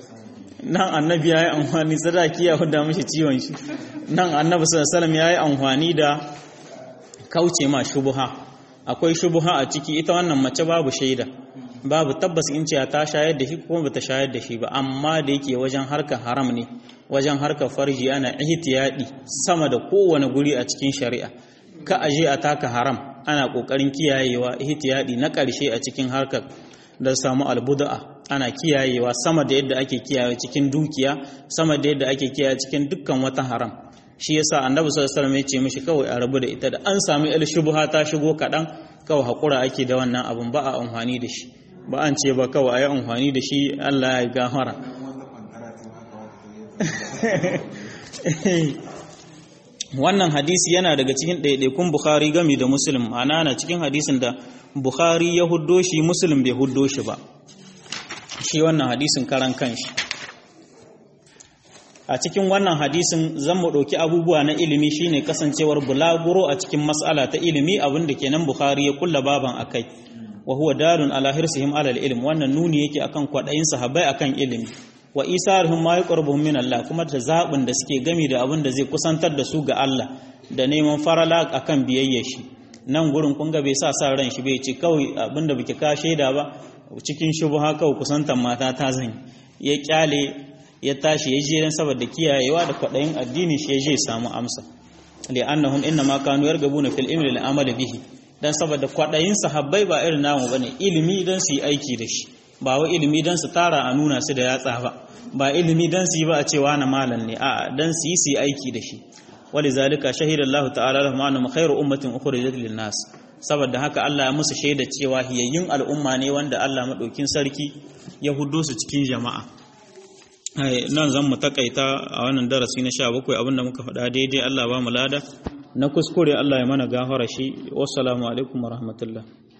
nan annabi yayi amfani sadaki ya huda mishi ciwon shi nan annabi sallallahu alaihi wasallam yayi amfani da kauce ma shubha akwai shubha a ciki ita wannan mace babu shaida babu tabbas in ce ta shayar da shi kuma bata shayar da shi ba amma da yake wajen harkar haram ne wajen harkar farji ana ihtiyadi sama da kowane guri a cikin shari'a ka aje a taka haram ana kokarin kiyayewa ihtiyadi na karshe a cikin harkar da samu albuda'a ana kiyayewa sama da yadda ake kiyaye cikin dukiya sama da yadda ake kiyaye cikin dukkan wata haram shi yasa annabi sallallahu alaihi wasallam ya ce mishi kawai a rabu da ita da an sami il shubha ta shigo kadan kawai hakura ake da wannan abun ba a amfani da shi ba an ce ba kawai ayi amfani da shi Allah ya gafara wannan hadisi yana daga cikin ɗaiɗaikun Bukhari gami da Muslim ma'ana na cikin hadisin da Bukhari ya huddo shi Muslim bai huddo shi ba shi wannan hadisin karan kanshi a cikin wannan hadisin zan mu ɗauki abubuwa na ilimi shine kasancewar bulaguro a cikin mas'ala ta ilimi abin da kenan Bukhari ya kulla baban akai wa huwa dalun ala hirsihim ala ilm wannan nuni yake akan kwadayin sahabbai akan ilimi wa isarhum ma yaqrabuhum min Allah kuma da zabin da suke gami da abin da zai kusantar da su ga Allah da neman farala akan biyayya shi nan gurin kun ga bai sa sa ran shi bai ce kawai abin da bike ka shaida ba cikin shubha kawai kusantar mata ta zan ya kyale ya tashi ya je dan saboda kiyayewa da kwadayin addini shi ya je samu amsa li'annahum inna ma kanu yargabuna fil ilmi lil amali bihi dan saboda kwadayin sahabbai ba irin namu bane ilimi dan su yi aiki da shi ba wa ilimi dan su tara a nuna su da yatsa ba ba ilimi dan su yi ba a cewa na malam ne a'a dan su yi su yi aiki da shi walizalika shahida Allah ta'ala lahum annahum khairu ummatin ukhrijat lin nas saboda haka Allah ya musu shaida cewa hiyayyun al'umma ne wanda Allah madaukin sarki ya huddo su cikin jama'a nan zan mu takaita a wannan darasi na 17 abinda muka faɗa daidai Allah ba mu lada na kuskure Allah ya mana gafara shi wassalamu alaikum warahmatullahi